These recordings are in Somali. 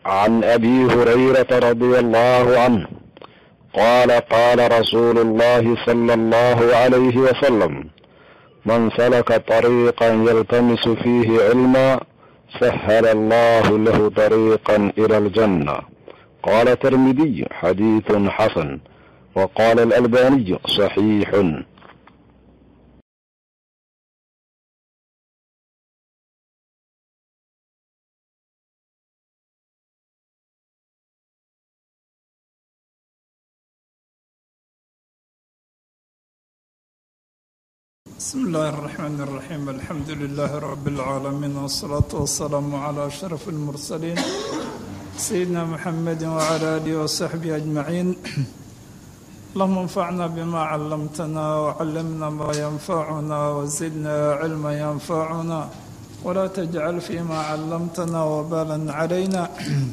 عن ابي هريره رضي الله عنه قال قال رسول الله صلى الله عليه وسلم من سلك طريقا يلتمس فيه علما سهل الله له طريقا الى الجنه قال الترمذي حديث حسن وقال الالباني صحيح بسم الله الرحمن الرحيم الحمد لله رب العالمين والصلاة والسلام على أشرف المرسلين سيدنا محمد وعلى آله وصحبه أجمعين اللهم انفعنا بما علمتنا وعلمنا ما ينفعنا وزدنا علما ينفعنا ولا تجعل فيما علمتنا وبالا علينا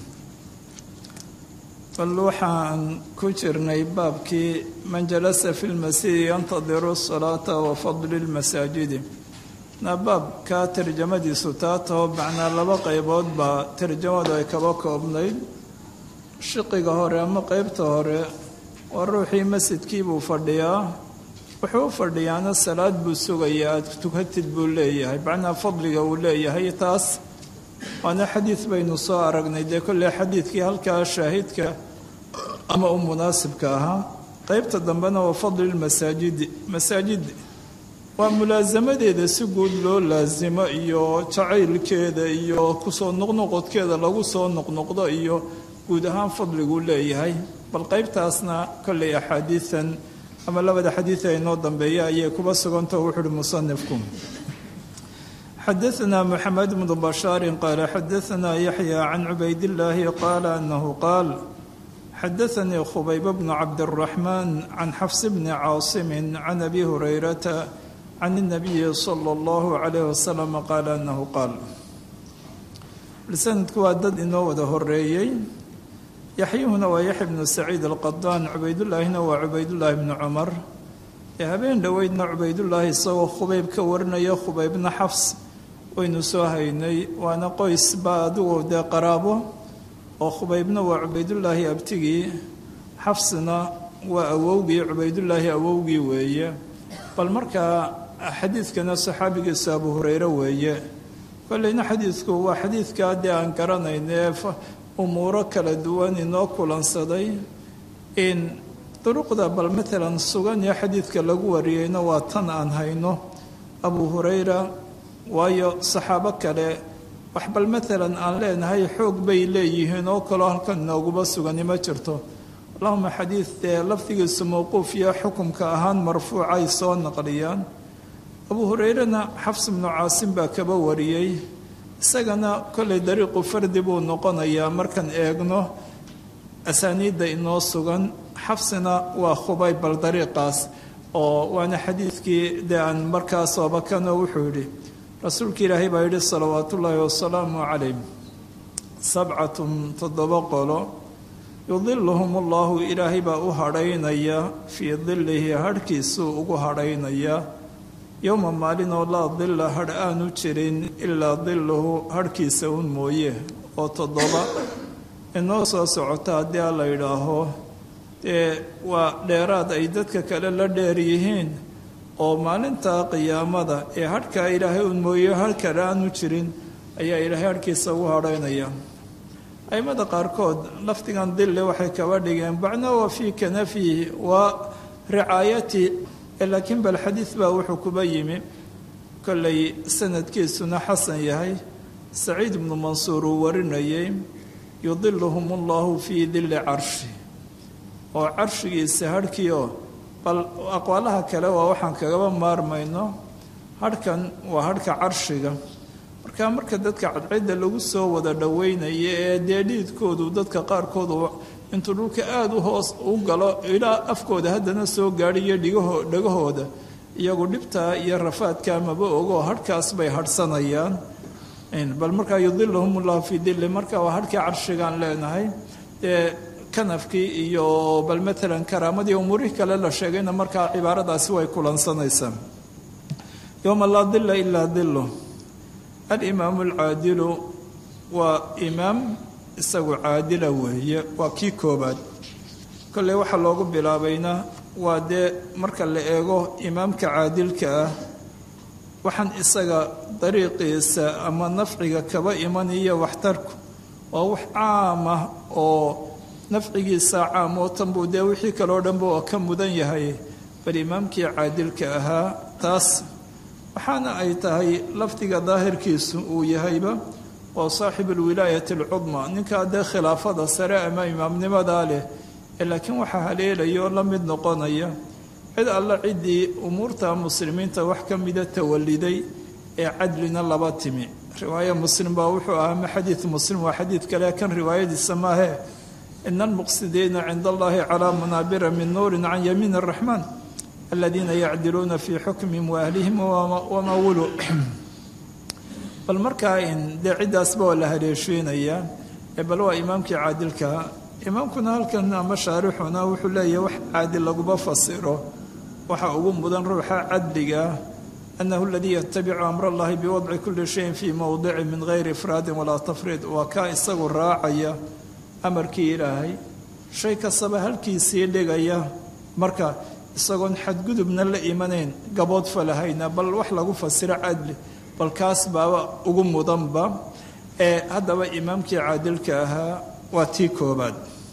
bal waxaan ku jirnay baabkii man jalasa fi lmasjidi yantadiru salaata wa fadli lmasaajidi na baabkaa tarjamadiisu taa taho macnaa laba qaybood baa tarjamadu ay kaba koobnayd shiqiga hore ama qeybta hore waa ruuxii masjidkii buu fadhiyaa wuxuu u fadhiyaana salaad buu sugayaa aad tukatid buu leeyahay macnaa fadliga uu leeyahay taas waana xadiid baynu soo aragnay dee kolley xadiidkii halkaa shaahidka ama u munaasibka ahaa qeybta dambena waa fadli lmasaajidi masaajid waa mulaasamadeeda si guud loo laasimo iyo jacaylkeeda iyo kusoo noqnoqodkeeda lagu soo noqnoqdo iyo guud ahaan fadliguu leeyahay bal qeybtaasna kolley axaadiidan ama labada xadiid ee inoo dambeeya ayay kuba sugantao wuxu uhi musanifku xadaثna mxamed bnu bashaari qaala xadaثna yaxya can cubaydاllaahi qaala anahu qaal xadaثanii khubayb bnu cabdالraxmaan can xafs bni caasimi can abi hurayrata can الnabiyi salى اllahu عalayh wasalam qaala anahu qaal sanadku waa dad inoo wada horeeyey yaxyuhuna waa yaxya bnu saciid alqadaan cubaydullaahina waa cubaydullaahi bnu cumar ee habeen dhoweydna cubaydullaahi isagoo khubayb ka warinaya khubaybna xafs waynu soo haynay waana qoys baa adigu dee qaraabo oo khubaybna waa cubaydullaahi abtigii xafsina waa awowgii cubaydullaahi awowgii weeye bal markaa xadiidkana saxaabigiisa abu hureyre weeye kolleyna xadiidku waa xadiidkaa dee aan garanayne umuuro kala duwan inoo kulansaday in duruqda bal matalan sugan ee xadiidka lagu wariyeyna waa tan aan hayno abu hurayra waayo saxaabo kale wax bal matalan aan leenahay xoog bay leeyihiin oo kaloo halkan inooguma sugani ma jirto allahuma xadiid dee lafdigiisu mowquuf iyo xukumka ahaan marfuuca ay soo naqliyaan abu hureyrena xafs bnu caasim baa kaba wariyey isagana kollay dariiqu fardi buu noqonayaa markaan eegno asaaniidda inoo sugan xafsina waa khubay bal dariiqaas oo waana xadiidkii dee aan markaas oobakano wuxuu yidhi rasuulka ilaahay baa yidhi salawaat ullaahi wasalaamu calayh sabcatun toddoba qolo yudiluhum allahu ilaahay baa u hadhaynaya fii dilihi hadhkiisuu ugu hadhaynaya yowma maalin oo laa dilla hadh aanu jirin ilaa diluhu hadhkiisa un mooye oo toddoba inoo soo socota haddii a la yidhaaho dee waa dheeraad ay dadka kale la dheer yihiin oo maalinta qiyaamada ee hadhkaa ilaahay un mooye hadh kale aanu jirin ayaa ilaahay hadhkiisa ugu hadhaynaya aimada qaarkood lafdigan dille waxay kaba dhigeen bacna waa fii kanafihi waa ricaayati laakiin bal xadiid baa wuxuu kuba yimi kollay sanadkiisuna xasan yahay saciid ibnu mansuur uu warinayay yudiluhum allahu fii dilli carshi oo carshigiisa hadhkiioo bal aqwaalaha kale waa waxaan kagaba maarmayno hadhkan waa hadhka carshiga marka marka dadka cadcidda lagu soo wada dhoweynaya ee dee dhiidkoodu dadka qaarkoodu intuu dhulka aada u hoos u galo ilaa afkooda haddana soo gaadhiyo dhigaho dhagahooda iyagu dhibtaa iyo rafaadkaa maba ogo hadhkaas bay hadhsanayaan bal markaa yudiluhum ullahu fii dilli marka waa hadhkii carshigaan leenahay dee kanafkii iyo bal matalan karaamadii umuurihii kale la sheegayna markaa cibaaradaasi way kulansanaysaa yowma laa dila ilaa dilu alimaamu alcaadilu waa imaam isagu caadila weeye waa kii koobaad kolley waxaa loogu bilaabayna waa dee marka la eego imaamka caadilka ah waxaan isaga dariiqiisa ama nafciga kaba imanaya waxtarku waa wax caam ah oo nafcigiisa caam oo tanbuu dee wixii kaleo dhanba oo ka mudan yahay bal imaamkii caadilka ahaa taas waxaana ay tahay lafdiga daahirkiisu uu yahayba waa saaxibu alwilaayati alcudma ninkaa dee khilaafada sare ama imaamnimadaa leh laakiin waxaa haleelaya oo la mid noqonaya cid alla ciddii umuurta muslimiinta wax ka mida tawaliday ee cadlina laba timi riwaaya muslim baa wuxuu ahaa ma xadiid muslim waa xadiid kale kan riwaayadiisa maahe ina almuqsidiina cinda allahi calaa manaabira min nuurin can yamiin araxmaan aladiina yacdiluuna fii xukmihim waahlihim wamaa wuluu bal markaa in dee ciddaasba waa la haleeshiinayaa ee bal waa imaamkii caadilkaa imaamkuna halkan ama shaarixuna wuxuu leeyahay wax caadil laguma fasiro waxa ugu mudan ruuxa cadliga anahu aladii yatabicu amra allahi biwadci kuli shayin fii mowdici min gayri ifraadin walaa tafriid waa kaa isagu raacaya amarkii ilaahay shay kastaba halkiisii dhigaya marka isagoon xadgudubna la imanayn gabood falahayna bal wax lagu fasiro cadli bal kaas baaba ugu mudanba ee haddaba imaamkii caadilka ahaa waa tii koobaad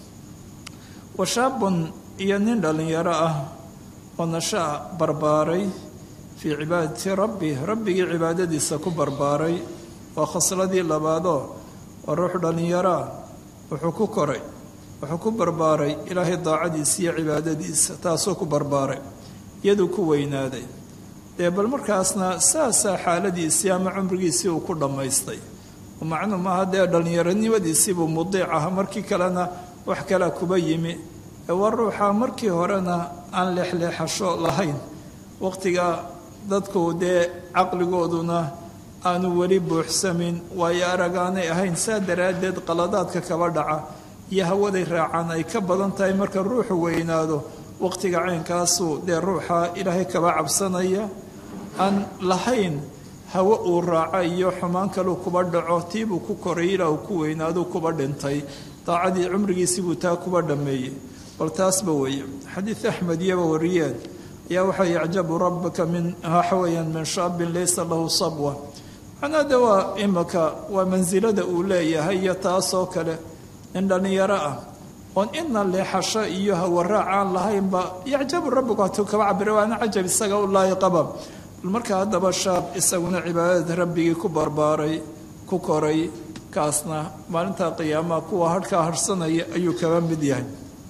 washaabun iyo nin dhallinyaro ah oo nashaa barbaaray fii cibaadati rabbi rabbigii cibaadadiisa ku barbaaray waa khasladii labaadoo waa ruux dhallinyaroa wuxuu ku koray wuxuu ku barbaaray ilaahay daacadiisa iyo cibaadadiisa taasuu ku barbaaray iyaduu ku weynaaday dee bal markaasna saasaa xaaladiisii ama cumrigiisii uu ku dhammaystay macnuu maaha dee dhallinyaronimadiisiibuu mudiic aha markii kalena wax kalea kuba yimi ee waa ruuxa markii horena aan leexleexasho lahayn waqtiga dadku dee caqligooduna aanu weli buuxsamin waayo arag aanay ahayn saa daraaddeed qaladaadka kaba dhaca iyo hawaday raacaan ay ka badan tahay marka ruuxu weynaado waqtiga caynkaasuu dee ruuxa ilaahay kaba cabsanaya aan lahayn hawo uu raaco iyo xumaan kaluu kuba dhaco tiibuu ku koray ilaa uu ku weynaaduu kuba dhintay daacadii cumrigiisibuu taa kuba dhammeeyey bal taasba weeye xadiid axmed iyaba wariyeen ayaa waxaa yacjabu rabbaka min waxaweyaan min shaabin laysa lahu sabwa macnaa de waa imaka waa mansilada uu leeyahay iyo taasoo kale nin dhallinyaro ah oon idna leexasho iyo hawaraac aan lahaynba yacjabu rabbiku hatuu kaba cabira waana cajab isaga u laayiqaba bal markaa haddaba shaab isaguna cibaadada rabbigii ku barbaaray ku koray kaasna maalinta qiyaamaha kuwa harhkaa harhsanaya ayuu kaba mid yahay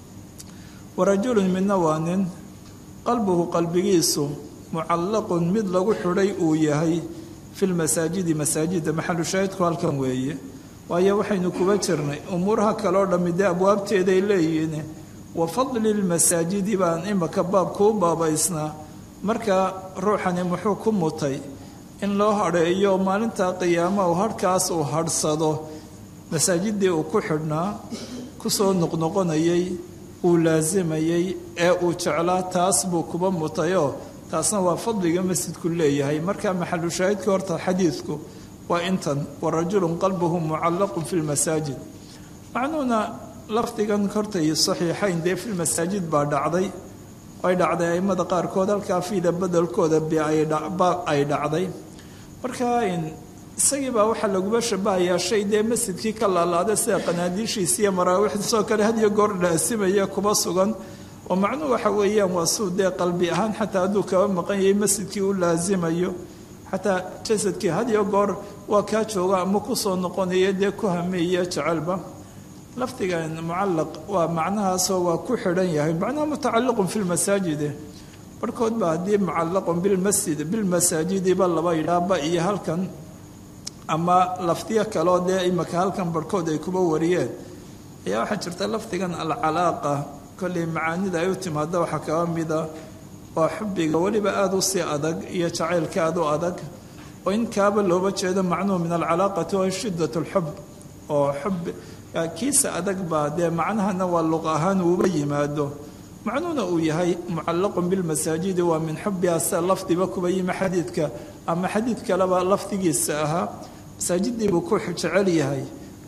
warajulun midna waa nin qalbuhu qalbigiisu mucallaqun mid lagu xidhay uu yahay fi lmasaajidi masaajida maxalu shaahidku halkan weeye waayo waxaynu kuba jirnay umuuraha kale oo dhammi dee abwaabteeday leeyihiin wa fadli lmasaajidi baan imaka baabkuu baabaysnaa marka ruuxani muxuu ku mutay in loo hadheeyo maalinta qiyaamahu harhkaas uu hadhsado masaajidii uu ku xidhnaa kusoo noqnoqonayay uu laasimayey ee uu jeclaa taas buu kuba mutayoo taasna waa fadliga masjidku leeyahay marka maxalu shaahidka horta xadiidku waa intan warajulun qalbuhu mucallaqun fi lmasaajid macnuuna lafdigan hortay saxiixayn dee fi lmasaajid baa dhacday ay dhacday aimada qaarkood halkaa fiida bedelkooda ba ay dhacday marka isagii baa waxaa laguba shabahayaa shay dee masjidkii ka laalaada sida qanaadiishiisa iyo maraawiixdiisoo kale hadiyo goor dhaasimaya kuba sugan oo macnuhu waxa weeyaan waa suu dee qalbi ahaan xataa hadduu kaba maqan yahay masjidkii u laasimayo xataa jasadkii hadiyo goor waa kaa jooga ama kusoo noqonaya dee ku hameeya jecelba lafdigan mucallaq waa macnahaasoo waa ku xidhan yahay macnaha mutacalliqun fi lmasaajide barhkood ba haddii mucallaqun bilmasjid bilmasaajidiba laba yidhaaba iyo halkan ama lafdiyo kaloo dee imaka halkan barhkood ay kuba wariyeen ayaa waxaa jirta lafdigan alcalaaqa kollay macaanida ay u timaada waxaa kaba mida waa xubbiga weliba aada u sii adag iyo jacaylka aada u adag oo in kaaba looba jeedo macnuhu min alcalaaqati waa shiddat lxub oo xub kiisa adag baa dee macnahana waa luq ahaan uuba yimaado macnuhuna uu yahay mucallaqun bilmasaajidi waa min xubbiha sida lafdiba kuba yimi xadiidka ama xadiid kaleba lafdigiisa ahaa masaajidii buu ku jecel yahay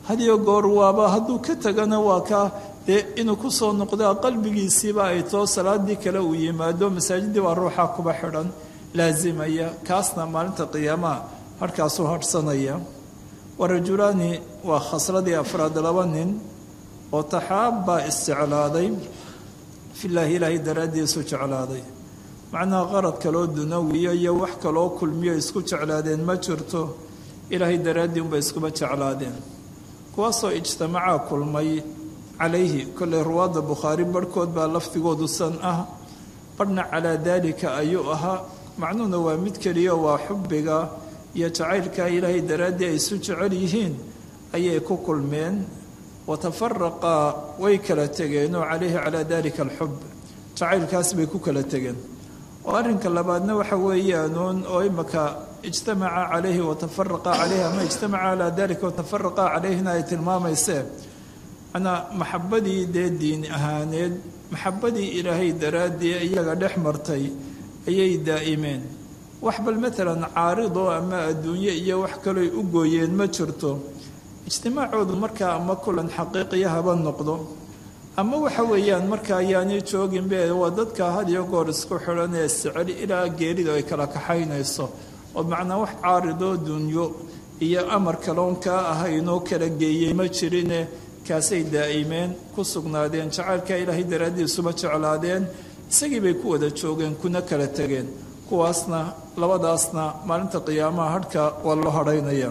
hadiyo goor waaba hadduu ka tegana waa kaa dee inuu kusoo noqdaa qalbigiisiiba ay too salaadii kale uu yimaado masaajidii waa ruuxaa kuba xidhan laasimaya kaasna maalinta qiyaamaha harhkaasuu hadhsanaya warajulaani waa khasladii afraad laba nin oo taxaabbaa isjeclaaday filaahi ilaahay daraaddiisu jeclaaday macnaha qarad kaloo dunawiya iyo wax kaloo kulmiyo isku jeclaadeen ma jirto ilaahay daraaddii unbay iskuba jeclaadeen kuwaasoo ijtamacaa kulmay calayhi kolley ruwaadda bukhaari barhkood baa lafdigoodu san ah barhna calaa daalika ayuu ahaa macnuhuna waa mid keliya waa xubbiga iyo jacaylkaa ilaahay daraaddii ay isu jecel yihiin ayay ku kulmeen watafaraqaa way kala tegeenoo calayhi calaa dalika alxub jacaylkaas bay ku kala tegeen oo arrinka labaadna waxa weeyaanuun oo imaka ijtamaca calayhi watafaraqa calayhi ama ijtamaca calaa dalika watafaraqa calayhina ay tilmaamaysee manaa maxabadii dee diin ahaaneed maxabadii ilaahay daraaddii iyaga dhex martay ayay daa'imeen wax bal maalan caaridoo ama adduunye iyo wax kaloy u gooyeen ma jirto ijtimaacoodu markaa ama kulan xaqiiqiya haba noqdo ama waxa weeyaan marka ayaanay jooginbe waa dadka had iyo goor isku xidhan ee sicel ilaa geeridu ay kala kaxaynayso oo macnaa wax caaridoo dunyo iyo amar kaloon kaa ahaynoo kala geeyey ma jirine kaasay daa'imeen ku sugnaadeen jacaylka ilaahay daraaddiisuba jeclaadeen isagii bay ku wada joogeen kuna kala tegeen kuwaasna labadaasna maalinta qiyaamaha hadhka waa loo hadhaynaya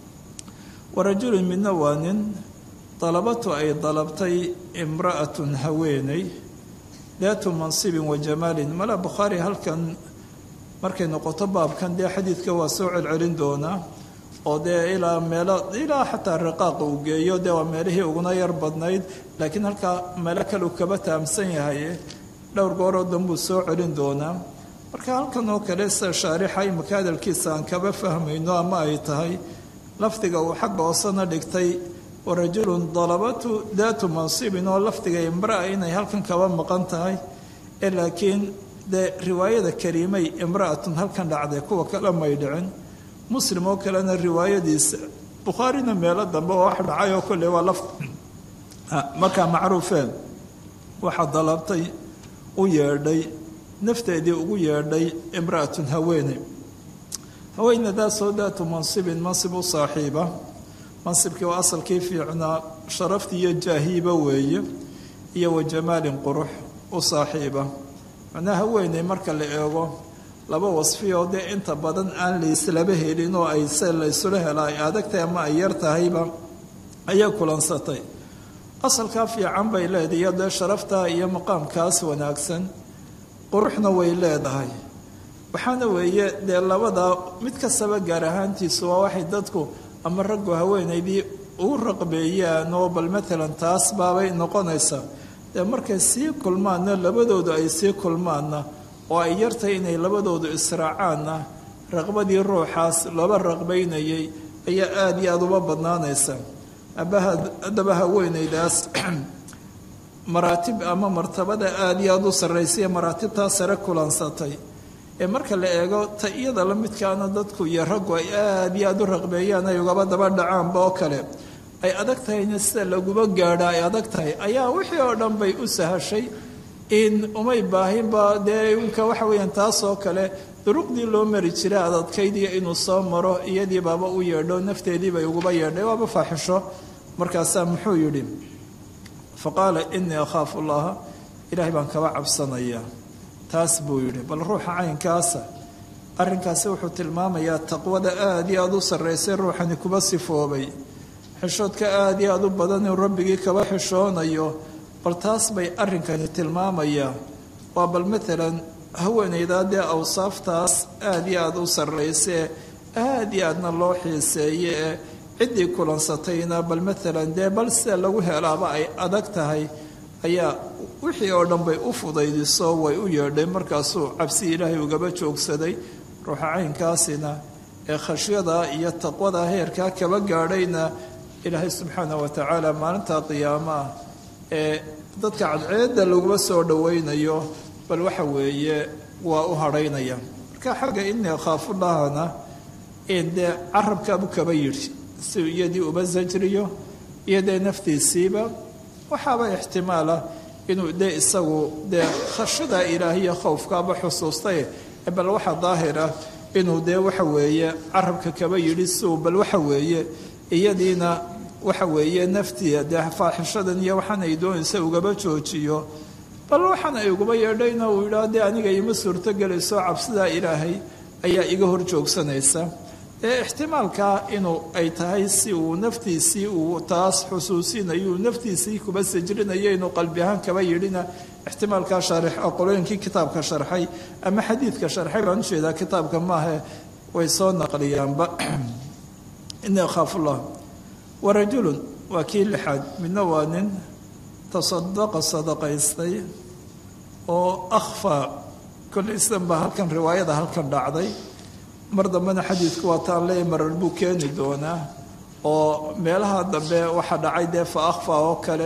warajulun midna waa nin dalabatu ay dalabtay imra'atun haweeney daatu mansibin wa jamaalin mala bukhaari halkan markay noqoto baabkan dee xadiidka waa soo celcelin doonaa oo dee ilaa meelo ilaa xataa riqaaqa uu geeyo dee waa meelihii uguna yar badnayd laakiin halkaa meelo kale uu kaba taamsan yahay dhowr gooroo danbuu soo celin doonaa marka halkan oo kale sida shaarixa imaka hadalkiisa aan kaba fahmayno ama ay tahay lafdiga uu xagga hoosena dhigtay warajulun dalabatu daatu mansibin oo lafdiga imraa inay halkan kaba maqan tahay ee laakiin dee riwaayada kariimay imra'atun halkan dhacday kuwa kale may dhicin muslim oo kalena riwaayadiisa bukhaarina meelo dambe oo wax dhacay oo kolley waa laf markaa macruufeen waxaa dalabtay u yeedhay nafteedii ugu yeedhay imra'atun haweeney haweenadaasoo daatu mansibin mansib u saaxiiba mansibkii waa asalkii fiicnaa sharaftii iyo jaahiiba weeye iyo wa jamaalin qurux u saaxiiba macnaha haweeney marka la eego laba wasfiyoo dee inta badan aan layslaba helin oo ay se laysula hela ay adagtahay ama ay yar tahayba ayay kulansatay asalkaa fiican bay leedahay dee sharaftaa iyo maqaamkaas wanaagsan quruxna way leedahay waxaana weeye dee labadaa mid kastaba gaar ahaantiisu waa waxay dadku ama raggu haweenaydii ugu raqbeeyaan oo bal matalan taas baabay noqonaysaa dee markay sii kulmaanna labadoodu ay sii kulmaanna oo ay yartahay inay labadoodu israacaanna raqbadii ruuxaas looba raqbaynayay ayaa aada iyo aada uba badnaanaysa abaha haddaba haweenaydaas maraatib ama martabada aada iyo aada u sarraysaiyo maraatibtaa sare kulansatay ee marka la eego ta iyada la midkaana dadku iyo raggu ay aada iyo aada u raqbeeyaan ay ugaba daba dhacaanba oo kale ay adag tahayna sida laguba gaadha ay adag tahay ayaa wixii oo dhan bay u sahashay in umay baahinba dee unka waxa weeyaan taas oo kale duruqdii loo mari jiray adadkaydiiyo inuu soo maro iyadii baaba u yeedho nafteedii bay uguba yeedhay waaba faaxisho markaasaa muxuu yidhi fa qaala inii akhaafu llaha ilaahay baan kaba cabsanayaa taas buu yidhi bal ruuxa caynkaasa arrinkaasi wuxuu tilmaamayaa taqwada aada iyo aada u sarraysay ruuxani kuba sifoobay xishoodka aada iyo aada u badan inuu rabbigii kaba xishoonayo bal taas bay arrinkani tilmaamayaa waa bal matalan haweenaydaa dee awsaaftaas aada iyo aada u sarraysee aada iyo aadna loo xiiseeye ee ciddii kulansatayna bal matalan dee bal sida lagu helaaba ay adag tahay ayaa wixii oo dhan bay u fudaydiso way u yeedhay markaasuu cabsi ilaahay ugaba joogsaday ruuxa caynkaasina ee khashyada iyo taqwada heerkaa kaba gaadhayna ilaahay subxaana wa tacaala maalinta qiyaamaah ee dadka cadceedda laguma soo dhowaynayo bal waxa weeye waa u hadhaynaya marka xagga inii akhaafullahana dee carabkaabu kaba yidhi si iyadii uba sajriyo iyo dee naftiisiiba waxaaba ixtimaala inuu dee isagu dee khashada ilaahiya khowfkaaba xusuustay bal waxa daahir ah inuu dee waxa weeye carabka kaba yidhi siuu bal waxa weeye iyadiina waxa weeye naftiya dee faaxishadan iyo waxaan ay doonaysa ugaba joojiyo bal waxaan ay uguba yeedhayna uu yidhaah dee aniga ima suurtogelayso cabsidaa ilaahay ayaa iga hor joogsanaysa ee ixtimaalkaa inuu ay tahay si uu naftiisii uu taas xusuusinayo naftiisii kuba sajrinayo inuu qalbi ahaan kaba yidhina ixtimaalkaa shaarix qolooyinkii kitaabka sharxay ama xadiidka sharxay baan ujeedaa kitaabka maahe way soo naqliyaanba ini akhaafullah warajulun waa kii lixaad midna waa nin tasadaqa sadaqaystay oo akhfaa kollay islan baa halkan riwaayada halkan dhacday mar dambena xadiidku waa taan leey marar buu keeni doonaa oo meelaha dambe waxaa dhacay dee fa akhfa oo kale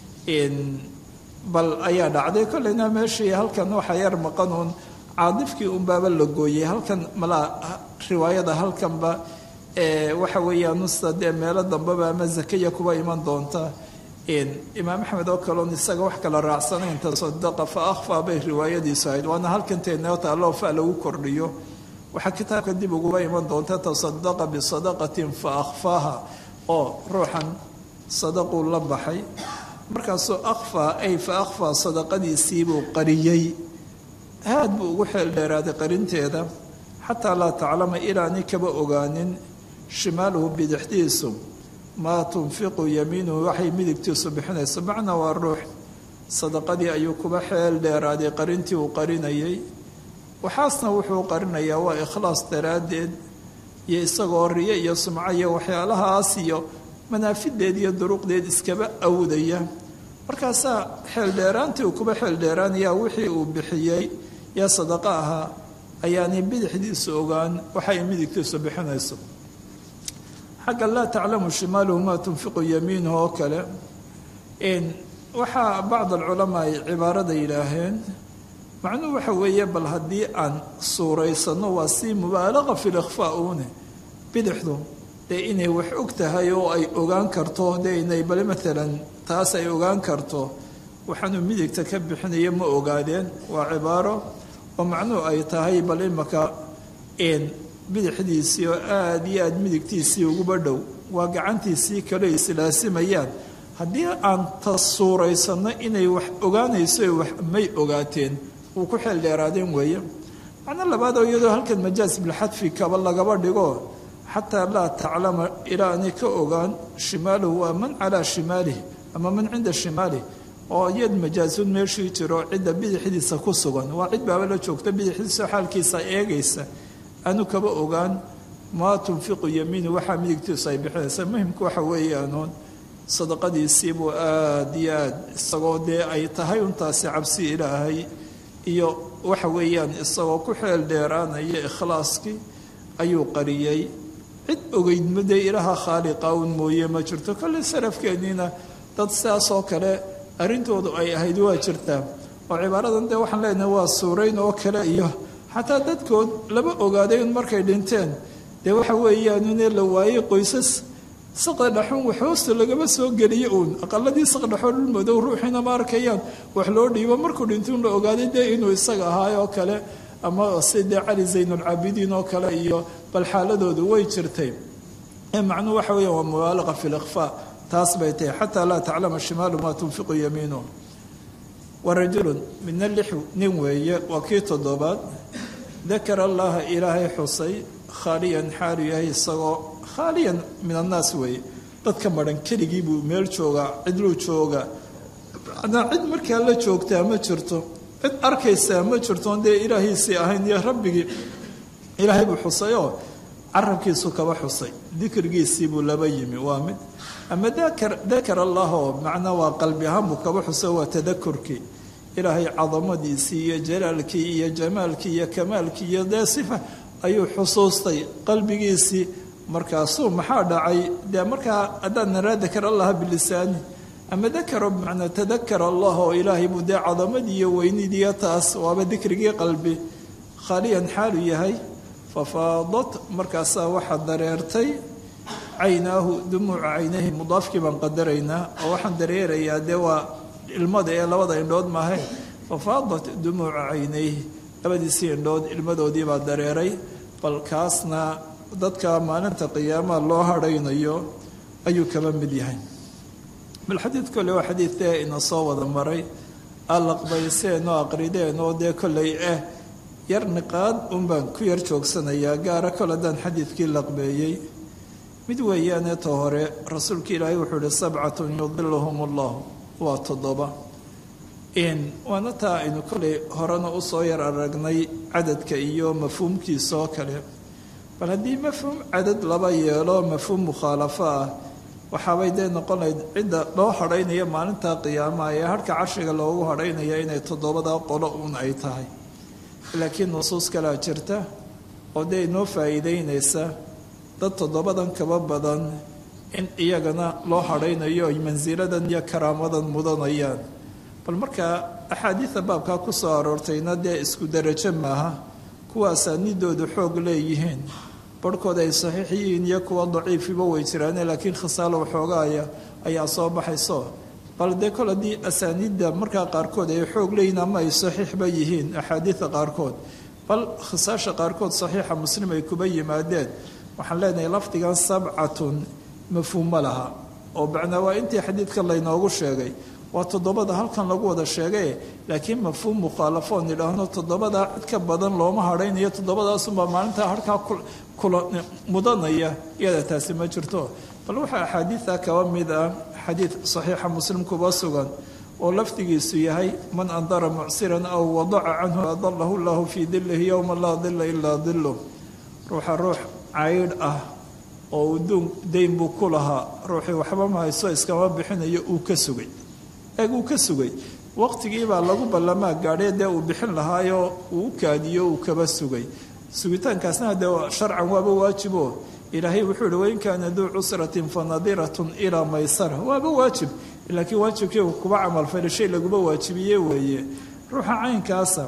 bal ayaa dhacday kollayna meeshii halkan waxaa yar maqanuun caadifkii unbaaba la gooyey halkan malaa riwaayada halkanba waxa weeyaan usta dee meelo dambeba ama zakaya kuba iman doonta imaam axmed oo kaleon isaga wax kala raacsanayn tasadaqa fa akhfa bay riwaayadiisu ahayd waana halkan teeneo taalloo fa lagu kordhiyo waxaa kitaabka dib uguba iman doonta tasadaqa bisadaqatin fa akhfaaha oo ruuxan sadaquu la baxay markaasuu akhfaa ay fa akhfaa sadaqadiisiibuu qariyey aad buu ugu xeel dheeraaday qarinteeda xataa laa taclama ilaani kaba ogaanin shimaaluhu bidixdiisu maa tunfiqu yamiinuhu waxay midigtiisu bixinayso macnaa waa ruux sadaqadii ayuu kuba xeel dheeraaday qarintii uu qarinayay waxaasna wuxuu qarinayaa waa ikhlaas daraaddeed iyo isagoo riyo iyo sumco iyo waxyaalahaas iyo manaafideed iyo duruqdeed iskaba awdaya markaasaa xeeldheeraantii uu kuba xeeldheeraanayaa wixii uu bixiyey ee sadaqo ahaa ayaanay bidixdiisu ogaan waxay midigtiisu bixinayso xagga laa taclamu shimaaluhu maa tunfiqu yamiinuhu oo kale waxaa bacd alculamaa ay cibaarada yidhaaheen macnuhu waxa weeye bal haddii aan suuraysano waa si mubaalaqa fi likhfaa uune bidixdu dee inay wax og tahay oo ay ogaan karto dee inay bale maalan taas ay ogaan karto waxaanuu midigta ka bixinayo ma ogaadeen waa cibaaro oo macnuhu ay tahay bal imaka bidixdiisii oo aada iyo aada midigtiisii uguba dhow waa gacantiisii kale islaasimayaan haddii aan ta suuraysano inay wax ogaanayso wax may ogaateen wuu ku xeel dheeraadeen weeye macno labaadoo iyadoo halkan majaas bilxadfi kaba lagaba dhigo xataa laa taclama ilaa aanay ka ogaan shimaaluhu waa man calaa shimaalih ama man cinda shimaalih oo iyad majaasun meeshii jiro cidda bidixdiisa ku sugan waa cid baaba la joogta bidixdiisa xaalkiisa eegaysa aanu kaba ogaan maa tunfiqu yamiinu waxaa midigtiisu ay bixinaysa muhimku waxa weeyaanuun sadaqadiisiibuu aada iyo aad isagoo dee ay tahay untaasi cabsi ilaahay iyo waxa weeyaan isagoo ku xeel dheeraanaya ikhlaaskii ayuu qariyey cid ogeydma dee ilaaha khaaliqa un mooye ma jirto kolley salafkeenniina dad sidaasoo kale arrintoodu ay ahayd waa jirtaa oo cibaaradan dee waxaan leenahay waa suurayn oo kale iyo xataa dadkood lama ogaaday un markay dhinteen dee waxa weeyaanune la waayey qoysas saqda dhaxun wax hoosta lagama soo geliyo uun aqaladii saqdhaxoo dhul madow ruuxiina ma arkayaan wax loo dhiibo markuu dhintuun la ogaaday dee inuu isaga ahaay oo kale ama si dee cali zaynulcaabidiin oo kale iyo bal xaaladoodu way jirtay ee macnuhu waxa weeya waa mubaalaqa fi likhfaa taas bay tahay xataa laa taclama shimaalu maa tunfiqu yamiinu wa rajulun midna lix nin weeye waa kii toddobaad dakara allaha ilaahay xusay khaaliyan xaalu yahay isagoo khaaliyan min annaas weeye dadka madhan keligii buu meel joogaa cidluu joogaa manaa cid markaa la joogtaa ma jirto cid arkaysaa ma jirtoon dee ilaahiisii ahayn iyo rabbigii ilaahay buu xusayoo carabkiisu kaba xusay dikrigiisii buu laba yimi waa mid ama dakar allah oo macnaa waa qalbi ahaan buu kaba xusay waa tadakurkii ilaahay cadamadiisii iyo jalaalkii iyo jamaalkii iyo kamaalkii iyo dee sifa ayuu xusuustay qalbigiisii markaasuu maxaa dhacay dee markaa haddaan naraa dakar allaha bilisaani ama dakaro bimacnaa tadakar allah oo ilaahay buu dee cadamadii iyo weynidiiyo taas waaba dikrigii qalbi khaaliyan xaalu yahay fafaadat markaasaa waxaa dareertay caynaahu dumuuca caynayhi mudaafkii baan qadaraynaa oo waxaan dareerayaa dee waa ilmada ee labada indhood maahe fafaadat dumuuca caynayhi labadiisii indhood ilmadoodii baa dareeray bal kaasna dadka maalinta qiyaamaha loo hadhaynayo ayuu kaba mid yahay bal xadiid kolle waa xadiid dee ina soo wada maray alaqbayseen oo aqrideen oo dee kolley ah yar niqaad unbaan ku yar joogsanayaa gaara kol haddaan xadiidkii laqbeeyey mid weeyaane ta hore rasuulka ilaahay wuxuu ihi sabcatun yudiluhum allahu waa toddoba waana taa aynu kolley horena usoo yar aragnay cadadka iyo mafhuumkiisa oo kale bal haddii mafhuum cadad laba yeelo mafhuum mukhaalafo ah waxaabay dee noqon lahayd cidda loo hadhaynaya maalinta qiyaamaha ee harhka carshiga loogu hadhaynaya inay toddobada qolo uun ay tahay laakiin nusuus kalea jirta oo dee inoo faa'iideynaysa dad toddobadan kaba badan in iyagana loo hadhaynayo ay mansiladan iyo karaamadan mudanayaan bal markaa axaadiida baabkaa ku soo aroortayna dee isku derajo maaha kuwa asaanidoodu xoog leeyihiin barhkood ay saxiix yihiin iyo kuwa daciifiba way jiraane laakiin khisaalo waxoogaaya ayaa soo baxayso bal dee kol haddii asaaniidda markaa qaarkood ay xoog leeyihiin ama ay saxiixba yihiin axaadiida qaarkood bal khisaasha qaarkood saxiixa muslim ay kuba yimaadeen waxaan leenahay lafdigan sabcatun mafhuumma laha oo macnaa waa intii xadiidka laynoogu sheegay waa toddobada halkan lagu wada sheegay laakiin mafhuum mukhaalafoon idhaahno toddobadaa cid ka badan looma hadhaynayo toddobadaasunbaa maalintaa harkaa kula mudanaya iyada taasi ma jirto bal waxaa axaadiida kaba mid ah xadiid saxiixa muslim kuba sugan oo lafdigiisu yahay man andara mucsiran aw wadaca canhu adalahu llahu fii dilihi yowma laa dila ilaa dilu ruuxa ruux caydh ah oo uduun dayn buu ku lahaa ruuxii waxba ma hayso iskama bixinayo uu ka sugay eeg uu ka sugay waqtigiibaa lagu ballamaa gaadhee dee uu bixin lahaayoo uu u kaadiyo uu kaba sugay sugitaankaasna dee sharcan waaba waajibo ilaahay wuxuu ihi wain kaana duu cusratin fa nadiratun ilaa maysara waaba waajib laakiin waajibkii kuba camalfali shay laguba waajibiye weeye ruuxa caynkaasa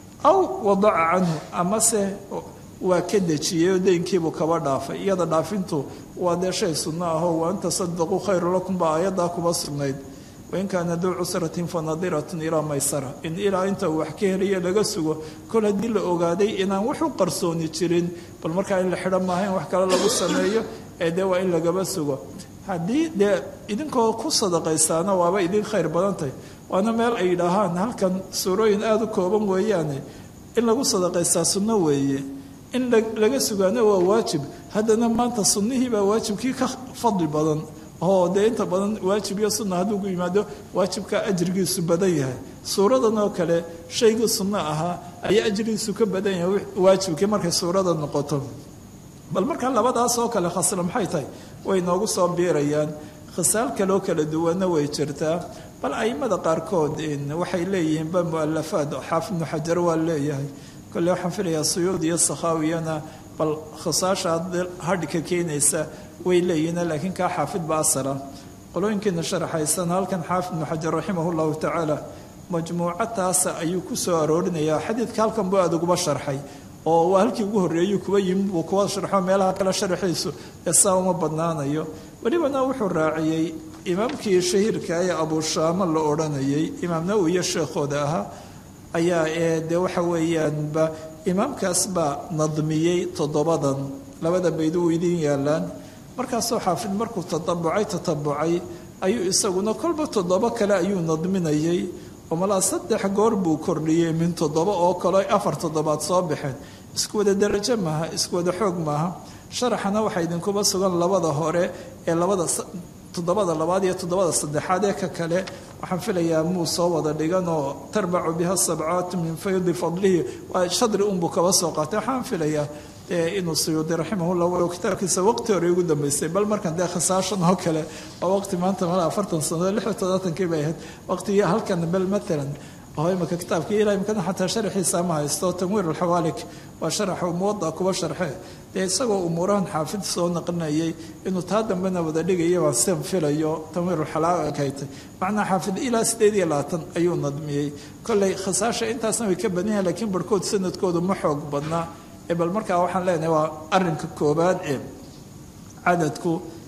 aw wadaca canhu amase waa ka dejiyey oo deynkiibuu kaba dhaafay iyada dhaafintu waa dee shay sunno ahoo wa an tasadaquu khayru lakum baa aayaddaa kuba sugnayd wain kaana duu cusratin fa nadiratun ilaa maysara in ilaa inta uu wax ka helayo laga sugo kol haddii la ogaaday inaan waxu qarsooni jirin bal markaa in la xidho maaha in wax kale lagu sameeyo ee dee waa in lagaba sugo haddii dee idinkoo ku sadaqaysaana waaba idin khayr badantahy waana meel ay yidhaahaan halkan suurooyin aada u kooban weeyaane in lagu sadaqaystaa sunno weeye in laga sugaana waa waajib haddana maanta sunnihii baa waajibkii ka fadli badan oo dee inta badan waajib iyo sunna hadduu ku yimaado waajibka ajrigiisu badan yahay suuradan oo kale shaygii sunno ahaa ayaa ajrigiisu ka badan yahay waajibkii markay suurada noqoto bal markaa labadaas oo kale khasla maxay tahay way noogu soo biirayaan khisaal kaloo kala duwanna way jirtaa bal aimada qaarkood waxay leeyihiinba mualafaad xaafid ibnu xajar waa leeyahay kolle waxaan filayaa suyuud iyo sakhaawiyana bal khisaasha hadhika keenaysa way leeyihiin laakiin kaa xaafid ba asala qolooyinkiina sharaxaysan halkan xaafid ibnu xajar raximah llahu tacaala majmuuco taasa ayuu ku soo aroorinayaa xadiidka halkan buu aada uguba sharxay oo waa halkii ugu horreeyey kuba yimid buu kuwa sharxo meelaha kale sharaxiisu ee saa uma badnaanayo welibana wuxuu raaciyey imaamkii shahiirka ee abushaamo la odhanayay imaam nawowi iyo sheekhooda ahaa ayaa ee dee waxa weeyaanba imaamkaas baa nadmiyey toddobadan labada bayd u idin yaalaan markaasoo xaafid markuu tatabucay tatabucay ayuu isaguna kolba toddobo kale ayuu nadminayay oo malaa saddex goor buu kordhiyey min toddoba oo kale afar toddobaad soo baxeen isku wada darajo maaha isku wada xoog maaha sharaxana waxaa idinkuba sugan labada hore ee labada toddobada labaad iyo toddobada saddexaad ee ka kale waxaan filayaa muu soo wada dhigan oo tarbacu biha sabcaatu min faydi fadlihi waa shadri unbuu kaba soo qaatay waxaan filayaa inuu suyuudi raximahullah walow kitaabkiisa waqti hore ugu dambeysay bal markan dee khisaashan oo kale waa waqti maanta mala afartan sano lix iyo toddobaatankii bay ahayd waqtigii halkan bel matalan oo imika kitaabkii ilaa imikana xataa sharaxiisa ma haysto tanwiir alxawaalik waa sharaxa muwada kuba sharxe dee isagoo umuurahan xaafid soo naqlinayay inuu taa dambena wada dhigaya baan seen filayo tanwiir alxalaalik haytay macnaa xaafid ilaa sideed iyo labaatan ayuu nadmiyey kolley khisaasha intaasna way ka badan yahay lakiin barhkood sanadkoodu ma xoog badnaa bal markaa waxaan leenahay waa arinka koobaad ee cadadku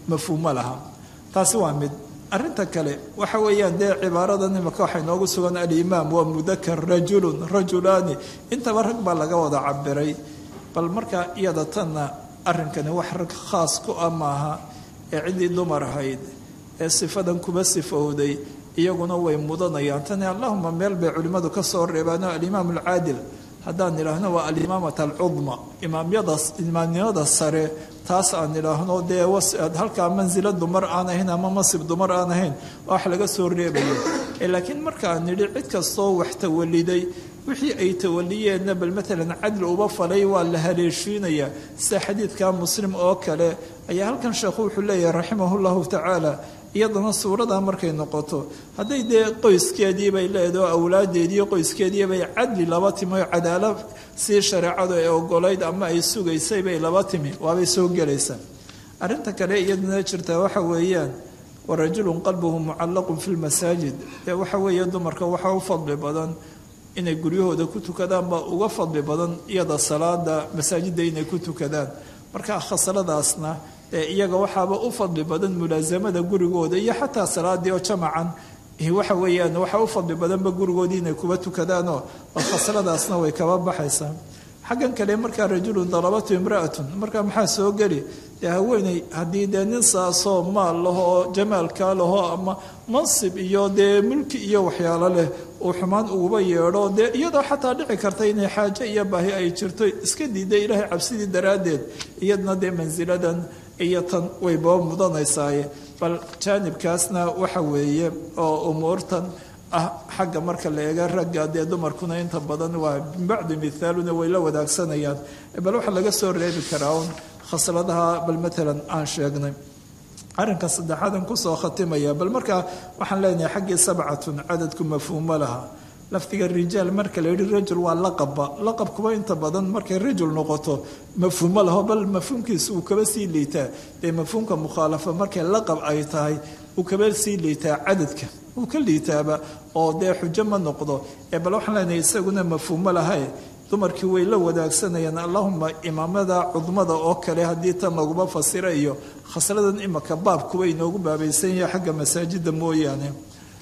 mafhuumo laha taasi waa mid arrinta kale waxa weeyaan dee cibaaradan imaka waxay noogu sugan alimaam waa mudakar rajulun rajulaani intaba rag baa laga wada cabiray bal markaa iyada tanna arrinkani wax rag khaas ku ah maaha ee ciddii dumar ahayd ee sifadan kuba sifowday iyaguna way mudanayaan tani allahuma meel bay culimmadu ka soo reebaano alimaam alcaadil haddaan idhaahno waa alimaamata alcudma imaamyada imaamnimada sare taas aan idhaahno dee halkaa mansila dumar aan ahayn ama masib dumar aan ahayn wax laga soo reebayo laakiin markaan nidhi cid kastoo wax tawaliday wixii ay tawaliyeenna bal maalan cadli uba falay waa la haleeshiinayaa sida xadiidka muslim oo kale ayaa halkan sheekhu wuxuu leeyahay raximah llahu tacaala iyadana suuradaa markay noqoto hadday dee qoyskeedii bay leedaho awlaadeediiyo qoyskeedii bay cadli laba timi oo cadaala sii shareecadu ay ogolayd ama ay sugaysay bay laba timi waabay soo gelaysaa arrinta kale iyadana jirtaa waxa weeyaan wa rajulun qalbuhu mucallaqun fi lmasaajid dee waxa weeye dumarka waxaa u fadli badan inay guryahooda ku tukadaan baa uga fadli badan iyada salaada masaajidda inay ku tukadaan marka khasaladaasna iyaga waxaaba u fadli badan mulaasamada gurigooda iyo xataa salaadii oo jamacan waxa weeyaan waxaa u fadli badanba gurigoodii inay kuba tukadaanoo khasaladaasna way kaba baxaysaa xaggan kale markaa rajulun dalabatu imra'atun markaa maxaa soo geli dee haweeney haddii dee nin saasoo maal lahoo jamaalkaa lahoo ama mansib iyo dee mulki iyo waxyaalo leh uu xumaan uguba yeedho dee iyadoo xataa dhici karta inay xaajo iyo baahi ay jirto iska diiday ilaahay cabsidii daraaddeed iyadna dee mansiladan iyo tan way baba mudanaysaaye bal jaanibkaasna waxa weeye oo umuurtan ah xagga marka la eega ragga dee dumarkuna inta badan waa min bacdi mithaaluna way la wadaagsanayaan bal waxaa laga soo reebi karaa un khasladaha bal maalan aan sheegnay arrinka saddexaadan kusoo khatimaya bal markaa waxaan leenahay xaggii sabcatun cadadku mafhuumo laha lafdiga rijaal marka la yidhi rajul waa laqabba laqabkuba inta badan markay rajul noqoto mafhuumo laho bal mafhuumkiisa uu kaba sii liitaa dee mafhuumka mukhaalafa markay laqab ay tahay uu kaba sii liitaa cadadka uu ka liitaaba oo dee xujo ma noqdo ee bal waxaan leenahay isaguna mafhuumo lahae dumarkii way la wadaagsanayaan allahuma imaamada cudmada oo kale haddii tan laguma fasira iyo khasladan imaka baabkuwa inoogu baabaysan yahay xagga masaajida mooyaane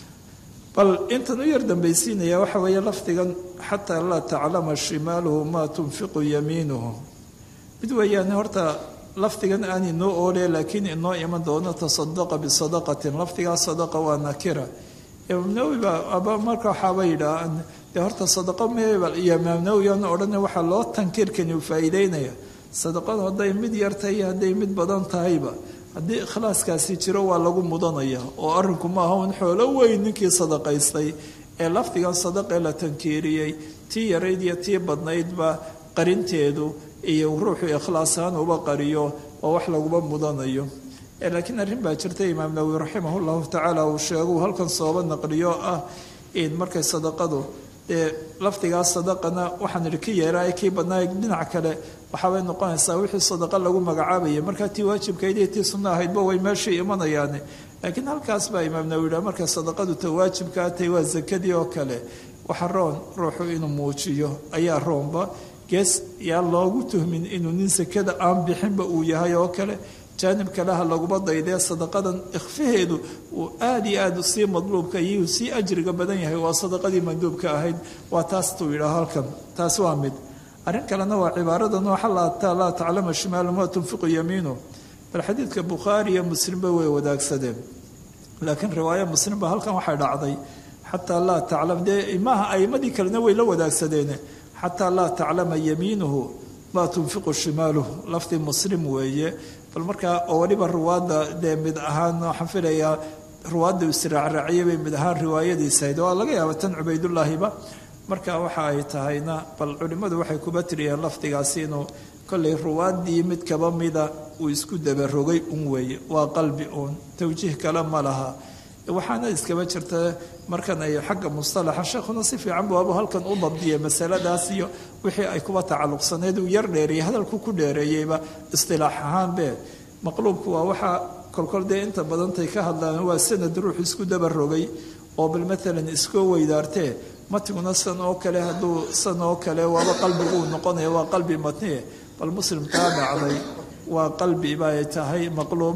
bal intan u yar dambaysiinaya waxa weeye lafdigan xataa laa taclama shimaaluhu maa tunfiqu yamiinuhu mid weeyaan horta lafdigan aan inoo oole laakiin inoo iman doono tasadaqa bisadaqatin lafdigaa sadaqa waa nakira imaam nawowi baa aba marka waxaaba yidhaah dee horta sadaqo meebal iyo imaam nawowi aan odhana waxaa loo tankiirkani u faa'iideynaya sadaqadu hadday mid yar tahay iyo hadday mid badan tahayba haddii ikhlaaskaasi jiro waa lagu mudanaya oo arrinku maaha un xoolo weyn ninkii sadaqaystay ee lafdigan sadaqee la tankiiriyey tii yarayd iyo tii badnaydba qarinteedu iyo ruuxu ikhlaas ahaan uba qariyo oo wax laguba mudanayo laakiin arrin baa jirta imaam nawowi raximah llahu tacaala uu sheeguu halkan sooba naqliyo ah in markay sadaqadu dee lafdigaas sadaqana waxaan idhi ka yeeraay kii badnaay dhinac kale waxaabay noqonaysaa wixii sadaqa lagu magacaabaya markaa tii waajibkayd iyo tii sunno ahaydba way meeshii imanayaane laakiin halkaas baa imaam nawowi yidhaha markay sadaqadu ta waajibkaa tahay waa sakadii oo kale waxa roon ruuxu inuu muujiyo ayaa roonba gees yaa loogu tuhmin inuu nin sakada aan bixinba uu yahay oo kale jaanib kaleha laguma daydee sadaqadan ikhfaheedu uu aada iyo aada sii madluubka iyo sii ajriga badan yahay waa sadaqadii manduubka ahayd waa taas tuu yidhaah halkan taas waa mid arrin kalena waa cibaaradan oo xalaataa laa taclama shimaalu maa tunfiqu yamiinu bal xadiidka bukhaari iyo muslimba way wadaagsadeen laakiin riwaaya muslim ba halkan waxay dhacday xataa laa taclam dee maaha aimadii kalena way la wadaagsadeene xataa laa taclama yamiinuhu maa tunfiqu shimaaluhu lafdi muslim weeye bal markaa oo waliba ruwaadda dee mid ahaan waxaan filayaa ruwaadda israacraaciyay bay mid ahaan riwaayadiisa ahayd waa laga yaaba tan cubaydullaahiba marka waxa ay tahayna bal culimmadu waxay kuba tiriyeen lafdigaasi inuu kollay ruwaaddii mid kaba mida uu isku dabarogay un weeye waa qalbi uun tawjiih kale ma laha waxaana iskaba jirta markan ay xagga mustalaxa sheekhuna si fiican buu abu halkan u dabdiyay masaladaas iyo wixii ay kuba tacalluqsaneed uu yar dheereeyey hadalku ku dheereeyeyba istilaax ahaanbe maqluubku waa waxaa kolkol dee inta badantay ka hadlaan waa sanad ruux isku dabarogay oo bal maalan iskoo weydaartee matiguna san oo kale hadduu san oo kale waaba qalbiguu noqonaya waa qalbi matnie bal muslim kaa dhacday waa qalbi bay tahay maqluub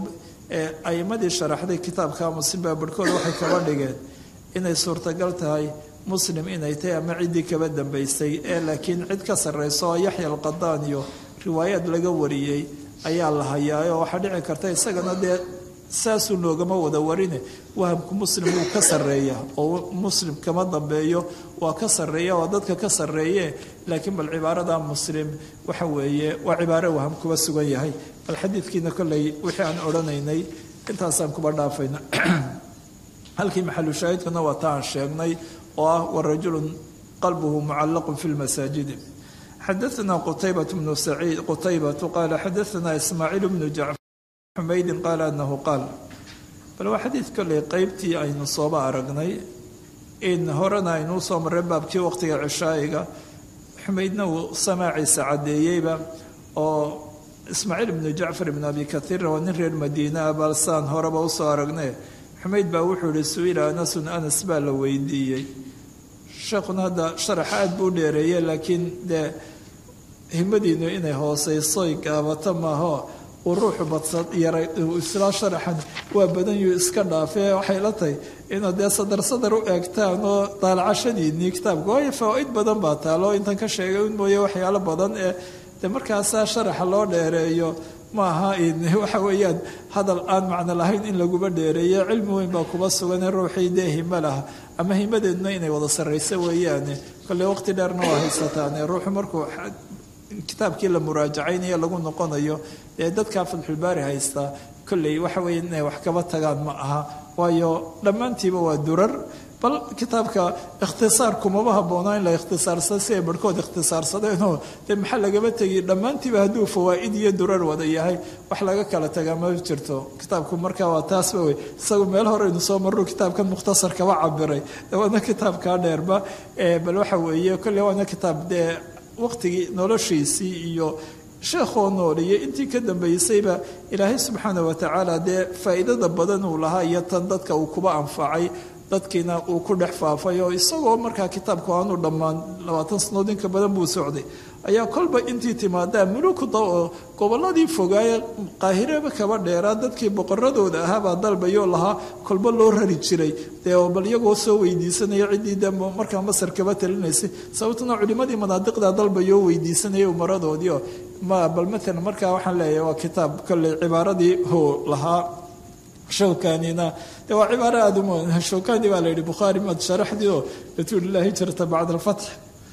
ee a'imadii sharaxday kitaabka muslim baa barhkooda waxay kaba dhigeen inay suurtagal tahay muslim inay tahay ama ciddii kaba dambaysay ee laakiin cid ka sarrayso oo yaxya alqadaan iyo riwaayaad laga wariyey ayaa la hayaa oo waxaa dhici karta isagana dee saasuu noogama wada warine wahamku muslim wuu ka sarreeya oo muslim kama dambeeyo waa ka sarreeya waa dadka ka sarreeye laakiin bal cibaarada muslim waxa weeye waa cibaaro waham kuba sugan yahay bal xadiidkiina kolley wixii aan odhanaynay intaasaan kuba dhaafayna halkii maxalu shaahidkuna waa ta aan sheegnay oo ah warajulun qalbuhu mucallaqun fi lmasaajidi xadaثna qutaybaة bnu saciid qutaybatu qaala xadaثna ismaaciil bnu jacfar xumaydin qaala anahu qaal bal waa xadiid kolley qeybtii aynu sooba aragnay in horena aynuu soo marray baabkii waqtiga cishaa'iga xumaydna uu samaaciisa caddeeyeyba oo ismaaciil ibnu jacfar ibnu abi kaiirna waa nin reer madiine ah balsaan horeba usoo aragne xumayd baa wuxuu ihi su-ila anasun anas baa la weydiiyey sheekhuna hadda sharaxa aad buu dheereeye laakiin dee himadiinu inay hooseysoy gaabato maaho uu ruuxu badsad yaray islaa sharaxan waa badanyuu iska dhaafee waxay la tahay inaad dee sadar sadar u eegtaan oo daalacashadiinii kitaabka waayo fawaa-id badan baa taalo intan ka sheegay un mooye waxyaalo badan ee de markaasaa sharaxa loo dheereeyo ma aha waxa weeyaan hadal aan macno lahayn in laguba dheereeyo cilmi weyn baa kuba sugan ee ruuxii dee himo laha ama himadeeduna inay wada sarrayso weeyaane kolley waqti dheerna waa haysataane ruuxu markuu kitaabkii la muraajacaynayo lagu noqonayo dee dadkaa fatxulbaari haystaa kolley waxa weeye inay wax kaba tagaan ma aha waayo dhammaantiiba waa durar bal kitaabka ikhtisaar kumaba habboonaa in la ikhtisaarsado si ay barhkood ikhtisaarsadeenoo dee maxaa lagaba tegi dhammaantiiba hadduu fawaa'id iyo durar wada yahay wax laga kala tagaa ma jirto kitaabku markaa waa taasba wey isagu meel horeynu soo marru kitaabkan mukhtasar kaba cabiray waana kitaabkaa dheerba bal waxa weeye kolley waana kitaab dee waqtigii noloshiisii iyo sheekhoo nooliyo intii ka dambaysayba ilaahay subxaana watacaala dee faa'iidada badan uu lahaa iyo tan dadka uu kuba anfacay dadkiina uu ku dhex faafay oo isagoo markaa kitaabku aanu dhammaan labaatan sanood inka badan buu socday ayaa kolba intii timaadaa mulukuda oo gobolladii fogaaye qaahireba kaba dheeraa dadkii boqoradooda ahaabaa dalbayoo lahaa kolba loo rari jiray dee bal iyagoo soo weydiisanaya ciddii de markaa masar kaba talinaysay sababtuna culimadii manaadiqda dalbayoo weydiisanaya umaradoodiio ma bal maalan markaa waxaan leeyahay waa kitaab kolley cibaaradii hoo lahaa shawkanina de waa cibaaro aada u shawkani baa la yihi bukhaari maad sharaxdii oo rasuulilaahi jirta bacda alfatx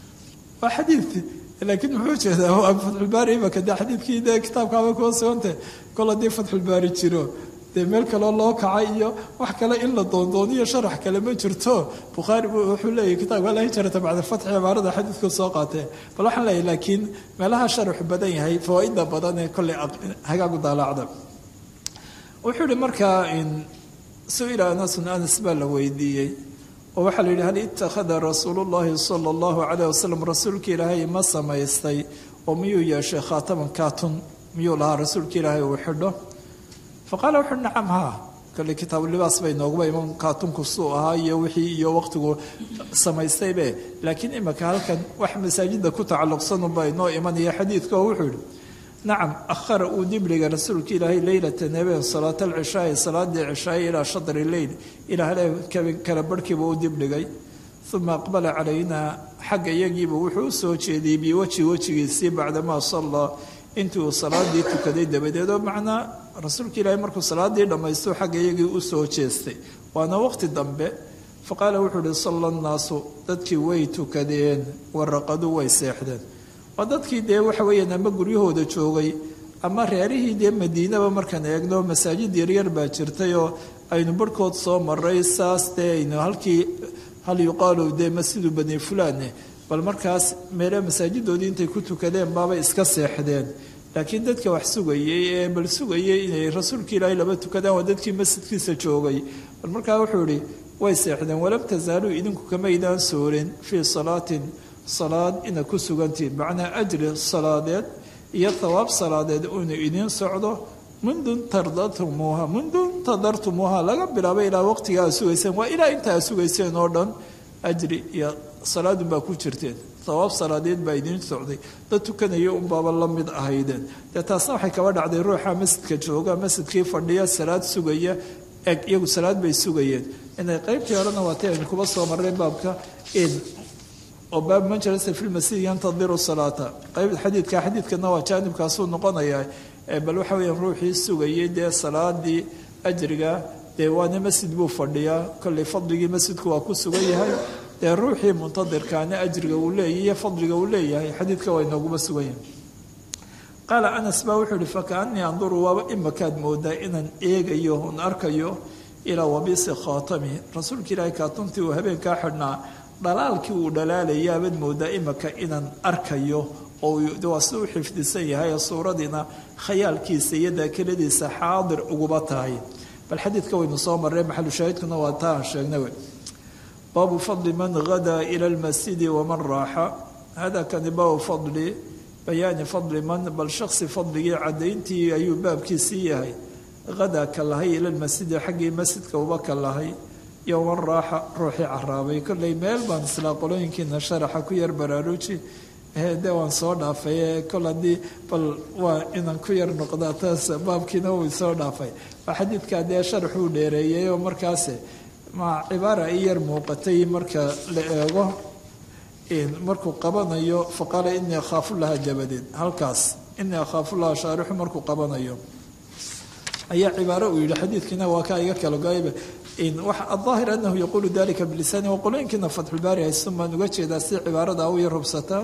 waa xadiid laakiin muxuu jeedaa waa fatxulbaari imaka de xadiidkii dee kitaabkaaba kuwa sugantah kol haddii fatxulbaari jiro dee meel kaloo loo kacay iyo wax kale in la doondooniyo sharax kale ma jirto bukhaari wuxuu leeyahy kitaabka la hijrata bacda alfatxi cibaarada xadiidku soo qaatee bal waxaan leeyahy laakiin meelaha sharaxu badan yahay fawaaida badan ee kolley hagaagu daalaacda wuxuu yihi markaa su-ila anasun anas baa la weydiiyey oo waxaa la yidhi hal itakhada rasuulu llahi sala allahu calayh wasalam rasuulka ilaahay ma samaystay oo miyuu yeeshay khaataman kaatun miyuu lahaa rasuulka ilaahay uu xidho faqaala wuxuuhi nacam haa kale kitaabulibaas bay nooguba iman kaatunku suu ahaa iyo wixii iyo waqtigu samaystaybe laakiin imika halkan wax masaajida ku tacalluqsanunba inoo imanaya xadiidka oo wuxuu yihi nacam ahara uu dibdhigay rasuulka ilaahay leylata nebeen salaat alcishaai salaadii cishaai ilaa shadri leyl ilaa kala barhkiiba u dibdhigay uma aqbala calaynaa xagga iyagiiba wuxuu u soo jeediyey biwajhi wejigiisii bacdamaa sallaa intii uu salaadii tukaday dabadeed oo macnaa rasuulka ilaahay markuu salaadii dhammaysto xagga iyagii u soo jeestay waana waqti dambe faqaala wuxuu uhi salla nnaasu dadkii way tukadeen waraqaduu way seexdeen waa dadkii dee waxa weeyaan ama guryahooda joogay ama reerihii dee madiinaba markaan eegno masaajid yaryar baa jirtay oo aynu barhkood soo maray saas dee aynu halkii hal yuqaalu dee masjidu bani fulaane bal markaas meele masaajidoodii intay ku tukadeen baabay iska seexdeen laakiin dadka wax sugayey ee bal sugayey inay rasuulka ilaahay laba tukadaan waa dadkii masjidkiisa joogay bal markaa wuxuu ihi way seexdeen walam tasaaluu idinku kamaydaan soorin fii salaatin salaad ina ku sugantihiin macnaa ajri salaadeed iyo thawaab salaadeed inu idiin socdo mundu tardatumuuha mundu tadartumuuha laga bilaabo ilaa waqtiga aad sugayseen waa ilaa inta aad sugayseen oo dhan ajri iyo salaadun baa ku jirteen sawaab salaadeed baa idiin socday dad tukanaya unbaaba la mid ahaydeen dee taasna waxay kaba dhacday ruuxa masjidka jooga masjidkii fadhiya salaad sugaya eg iyagu salaad bay sugayeen inay qaybtii horena waatay aynu kuba soo marray baabka oo baab man jalasa fi lmasjid yantadiru salaata qayb xadiidka xadiidkana waa jaanibkaasuu noqonayaa bal waxa weeyaan ruuxii sugayay dee salaadii ajriga dee waana masjid buu fadhiyaa kollay fadligii masjidku waa ku sugan yahay dee ruuxii muntadirkaana ajriga uu leeyahy iyo fadliga uu leeyahay xadiidka waa inooguma sugan yahay qaala anas baa wuxuu yihi fakaanii anduru waaba imakaad moodaa inaan eegayo un arkayo ilaa wabisi khaatami rasuulka ilaahay kaatuntii uu habeenkaa xidhnaa dhalaalkii uu dhalaalayaabaad moodaa imaka inaan arkayo oo waa si u xifdisan yahay suuradiina khayaalkiisa iyo daakiladiisa xaadir uguba tahay bal xadiidka waynu soo marray maxalu shaahidkuna waa taa aan sheegnay wey baabu fadli man hadaa ila lmasjidi waman raaxa hada kani baabu fadli bayaani fadli man bal shaksi fadligii caddayntii ayuu baabkiisii yahay hadaa ka lahay ila lmasjidi xaggii masjidka uba ka lahay iyo waman raaxa ruuxii caraabay kollay meel baan islaa qolooyinkiina sharaxa ku yar baraaruji de waan soo dhaafay kol haddii bal waa inaan ku yar noqdaa taas baabkiina wuu soo dhaafay waa xadiidkaa dee sharaxuu dheereeyay oo markaas ma cibaara i yar muuqatay marka la eego markuu qabanayo faqaala inii akhaafu laha dabadeed halkaas inii akhaafu laha shaarixu markuu qabanayo ayaa cibaaro uu yihi xadiidkiina waa kaa iga kala go-ayba aلظaahir anahu yaquulu dalika bilisaani waqolooyinkiina fatxulbaari haysun baan uga jeedaa si cibaarada u yar hubsataa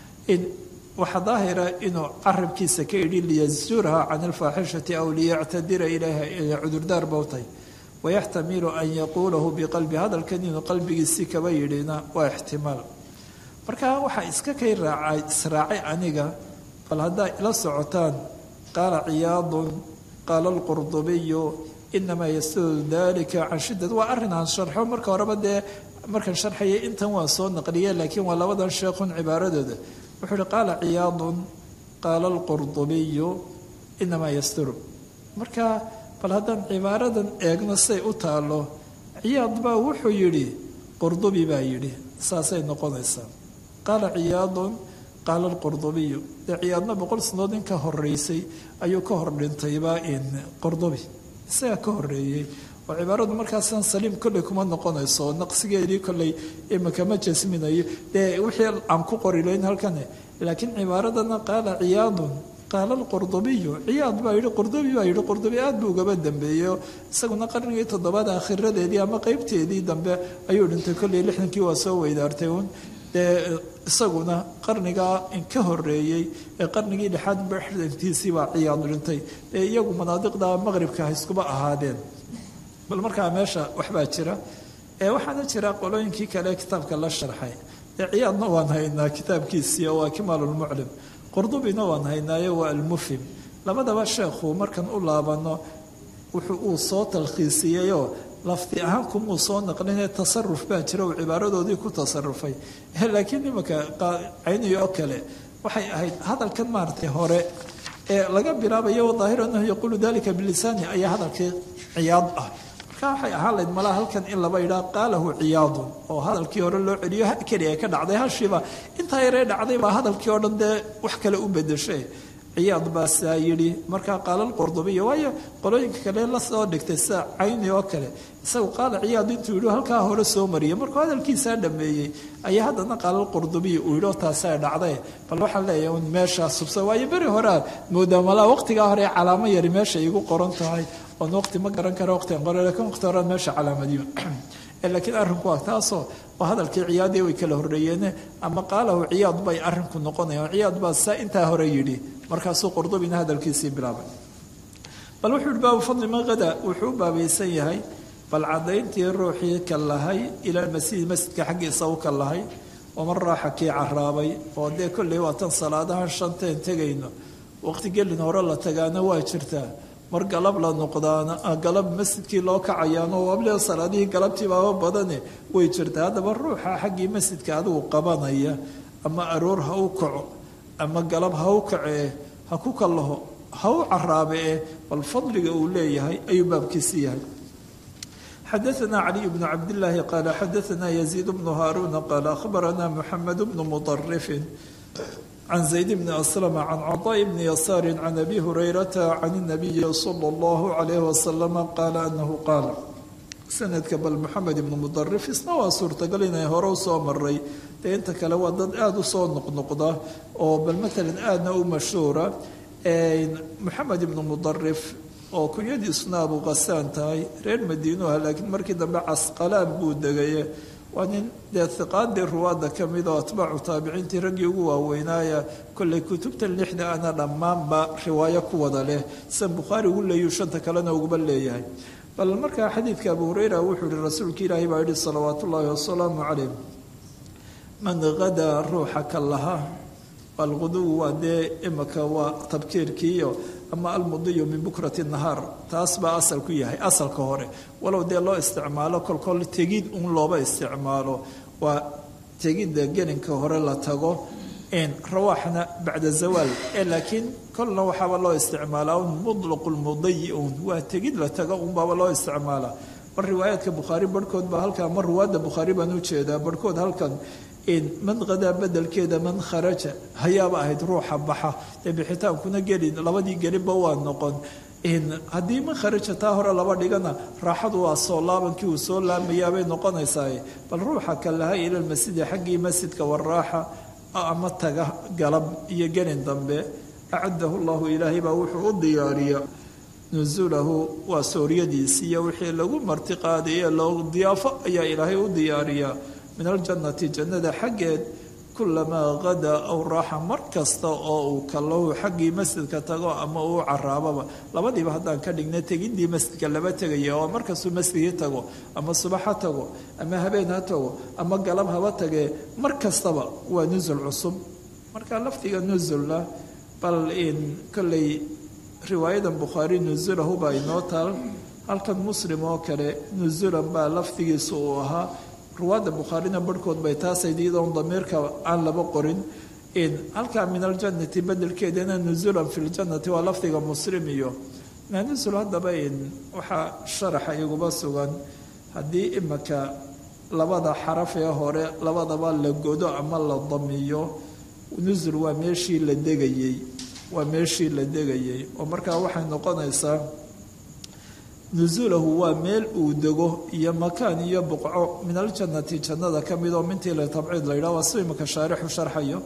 waxaa daahira inuu carabkiisa ka idhi liyazurha can alfaaxishati aw liyactadira ilayha cudurdaar bowtay wayaxtamilu an yaquulahu biqalbi hadalkan inuu qalbigiisii kaba yidhina waa ixtimaal marka waxaa iska kay raacay israacay aniga bal haddaa ila socotaan qaala ciyaadun qaala alqurdubiyu inamaa yastadu dalika can shiddad waa arrin aan sharxo marka horeba dee markaan sharxayay intan waan soo naqliye laakiin waa labadan sheekhun cibaaradooda wuxuu uhi qaala ciyaadun qaala alqurdubiyu inamaa yasturu marka bal haddaan cibaaradan eegno say u taalo ciyaad baa wuxuu yidhi qurdubi baa yidhi saasay noqonaysaa qaala ciyaadun qaala alqurdubiyu dee ciyaadna boqol sanood in ka horeysay ayuu ka hor dhintayba in qurdubi isagaa ka horeeyey oo cibaaradu markaasaan saliim kolley kuma noqonayso naqsigeedii kolley imika ma jasminayo dee wixii aan ku qorilayn halkan laakiin cibaaradana qaala ciyaadun qaala alqurdubiyu ciyaad baa yidhi qurdubi baa yidhi qurdubi aad buu ugaba dambeeyo isaguna qarnigii toddobaad akhiradeedii ama qeybteedii dambe ayuu dhintay kolley lixdankii waa soo weydaartay uun dee isaguna qarnigaa ka horeeyey ee qarnigii lixaad baxdantiisii baa ciyaad dhintay ee iyagu manaadiqda maqribka ha iskuba ahaadeen bal markaa meesha waxbaa jira ee waxaana jira qolooyinkii kale kitaabka la sharxay ee ciyaadna waan haynaa kitaabkiisii oo waa kimaalulmuclim qurdubina waan haynaayo waa almufhim labadaba sheekhu markan u laabano wuxuu uu soo talkhiisiyeyoo lafdi ahaan kumuu soo naqlinee tasaruf baa jira uu cibaaradoodii ku tasarufay laakiin imanka cayniyo oo kale waxay ahayd hadalkan maaratay hore ee laga bilaabayo daahir anahu yaquulu dalika bilisaani ayaa hadalkii ciyaad ah marka waxay ahaan layd malaa halkan in laba idhaa qaalahu ciyaadun oo hadalkii hore loo celiyo keliya ka dhacday hashiiba intaa yaree dhacday baa hadalkii oo dhan dee wax kale u bedeshay ciyaad baa saa yidhi markaa qaala alqurdubiya waayo qolooyinka kale la soo dhigtay sida cayni oo kale isagu qaala ciyaad intuu yidhi halkaa hore soo mariyay markuu hadalkiisaa dhameeyey ayaa haddana qaala alqurdubiya uu yidhi oo taasaa dhacday bal waxaan leeyahay un meeshaas subsa waayo beri horea moodaa malaa waqtigaa hore calaamo yari meesha igu qoran tahay oon waqti ma garan kara waqtigan qore lakiin waqti horean meesha calaamadiyo laakiin arrinku waa taasoo waa hadalkii ciyaadii way kala horreeyeene ama qaalahu ciyaad bay arrinku noqonayaan ciyaad baa saa intaa hore yidhi markaasuu qurdubina hadalkiisii bilaabay bal wuxuu yihi baabu fadli man hada wuxuu u baabaysan yahay bal caddayntii ruuxii ka lahay ila masjidi masjidka xaggiisa u ka lahay waman raaxa kii caraabay oo dee kolley waatan salaadahan shanteen tegayno waqti gelin hore la tagaana waa jirtaa mar galab la noqdaana galab masjidkii loo kacayaano wable salaadihii galabtii baaba badane way jirtaa haddaba ruuxa xaggii masjidka adigu qabanaya ama aroor ha u kaco ama galab ha u kacee ha ku kallaho ha u caraabe eh bal fadliga uu leeyahay ayuu baabkiisi yahay xadaثna caliي bn cabdالlahi qaala xadaثna yaزيid bnu haaruna qaala akhbarana mxamed bnu muطarifin can zayd bni aslama can caطaaء bni yasaari can abi hurayrata can الnabiyi salى اllahu عalayh wasalama qaala anahu qaal sanadka bal moxamed ibnu mudarif isna waa suurtagal inay hore usoo maray dee inta kale waa dad aada usoo noqnoqda oo bal matalan aadna u mashhuura moxamed ibnu mudarif oo kunyadiisuna abu qasaan tahay reer madiinuha laakiin markii dambe casqalaan buu degaye waa nin dee hiqaadii ruwaadda ka mid oo atbaacu taabiciintii raggii ugu waaweynaaya kolley kutubtan lixda ana dhammaanba riwaayo ku wada leh san bukhaari ugu leeyuu shanta kalena uguba leeyahay bal markaa xadiidka abu hureyra wuxuu yihi rasuulka ilaahi baa yihi salawaat ullaahi wasalaamu calayh man hadaa ruuxa ka laha alquduw waa dee imaka waa tabkiirkiiyo ama almudiyu min bukrati nahaar taas baa asal ku yahay asalka hore walow dee loo isticmaalo kolkol tegid un looba isticmaalo waa tegidda gelinka hore la tago rawaaxna bacda zawaal ee laakiin kolna waxaaba loo isticmaalaa un mutlaqu lmudayi un waa tegid la tago unbaaba loo isticmaalaa mar riwaayaadka bukhaari barhkood baa halkaa mar ruwaadda bukhaari baan u jeedaa barhkood halkan man qadaa bedelkeeda man kharaja hayaaba ahayd ruuxa baxa dee bixitaankuna gelin labadii gelinba waa noqon haddii man kharaja taa hore laba dhigana raaxadu waa soo laabankii uu soo laamayaabay noqonaysaa bal ruuxa ka laha ila lmasjidi xaggii masjidka waraaxa ama taga galab iyo gelin dambe acadahu llahu ilaahay baa wuxuu u diyaariya nusulahu waa sooryadiisi iyo wixii lagu martiqaadaye loo diyaafo ayaa ilaahay u diyaariyaa min aljannati jannada xaggeed kulamaa qadaa aw raaxa mar kasta oo uu kallahu xaggii masjidka tago ama uu caraababa labadiiba haddaan ka dhigna tegidii masjidka laba tegaya oo markastuu masjidkii tago ama subax ha tago ama habeen ha tago ama galab haba tagee mar kastaba waa nusul cusub marka lafdiga nusulna bal in kolley riwaayadan bukhaari nusulahu baa inoo taal halkan muslim oo kale nusulan baa lafdigiisa uu ahaa ruwaadda bukhaarina barhkood bay taasay iyadoon damiirka aan laba qorin halkaa min aljannati bedelkeedana nusulan fi ljannati waa lafdiga muslim iyo nusul haddaba waxaa sharaxa iguba sugan haddii imaka labada xaraf ee hore labadaba la godo ama la damiyo nusul waa meeshii la degayey waa meeshii la degayey oo markaa waxay noqonaysaa nusuulahu waa meel uu dego iyo makaan iyo buqco min aljannati jannada ka mid oo mintii la tabciid la yidhah waa si imaka shaarixu sharxayo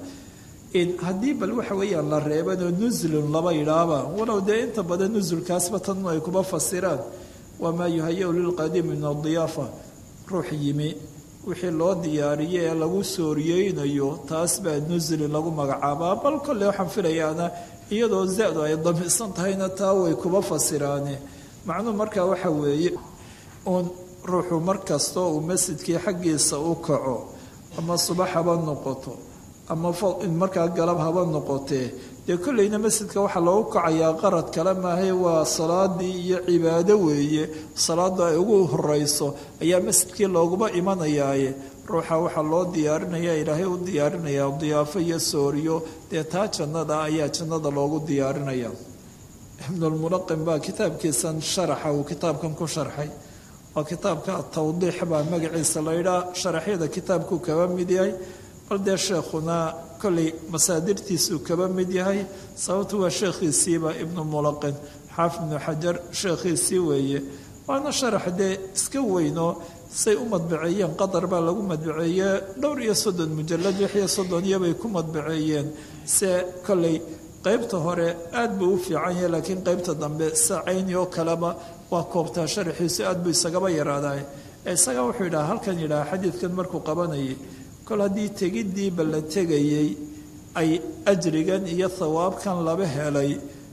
haddii bal waxa weeyaan la reebanoo nuslun laba yidhaahba walow dee inta badan nusulkaasba tan ay kuba fasiraan waa maa yuhaya-u lilqadiimi min adiyaafa ruux yimi wixii loo diyaariye ee lagu sooriyeynayo taas baa nuslin lagu magacaabaa bal kolley waxaan filayaana iyadoo za-du ay damisan tahayna taa way kuba fasiraane macnuhu markaa waxa weeye uun ruuxu mar kastoo uu masjidkii xaggiisa u kaco ama subax haba noqoto ama markaa galab haba noqotee dee kolleyna masjidka waxaa loogu kacayaa qarad kale maahay waa salaadii iyo cibaado weeye salaada ay ugu horeyso ayaa masjidkii looguba imanayaaye ruuxa waxaa loo diyaarinaya ilaahay u diyaarinayaa diyaafo iyo sooriyo dee taa jannada ayaa jannada loogu diyaarinaya ibnulmunaqim baa kitaabkiisan sharaxa uu kitaabkan ku sharxay waa kitaabka atawdiix baa magaciisa la yidhaah sharaxyada kitaabkuu kaba mid yahay bal dee sheekhuna kolley masaadirtiisuu kaba mid yahay sababtu waa sheekhiisiiba ibnu mulaqin xaafid ibnu xajar sheekhiisii weeye waana sharax dee iska weynoo say u madbaceeyeen qatar baa lagu madbaceeye dhowr iyo soddon mujalad lix iyo soddon iyobay ku madbaceeyeen se kolley qaybta hore aad buu u fiican yahay laakiin qaybta dambe sacayni oo kaleba waa koobtaa sharaxiisu aad buu isagaba yaraaday isaga wuxuu yidhaha halkan yidhaha xadiidkan markuu qabanayay kol haddii tegiddiiba la tegayey ay ajrigan iyo thawaabkan laba helay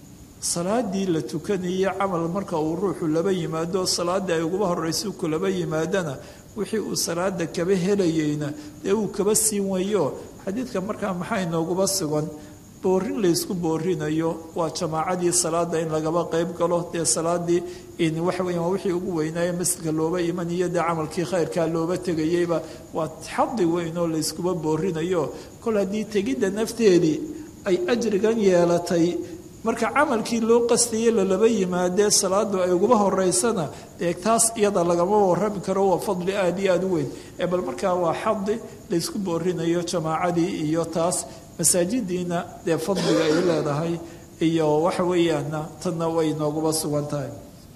salaadii la tukanayey camal marka uu ruuxu laba yimaado salaadii ay uguba horraysa kulaba yimaadana wixii uu salaada kaba helayeyna dee uu kaba siin wayo xadiidka markaa maxaa inooguba sugan boorin laysku boorinayo waa jamaacadii salaada in lagaba qayb galo dee salaadii waxa weya waa wixii ugu weynaaye masjidka looba imaniyo dee camalkii khayrkaa looba tegayeyba waa xadi weyn oo layskuba boorinayo kol haddii tegidda nafteedii ay ajrigan yeelatay marka camalkii loo qastayey lalaba yimaadee salaadu ay uguba horeysana dee taas iyada lagama warrami karo waa fadli aada iyo aada u weyn ee bal markaa waa xadi laysku boorinayo jamaacadii iyo taas masaajidiina dee fadliga ay leedahay iyo waxa weeyaana tanna way nooguba sugan tahay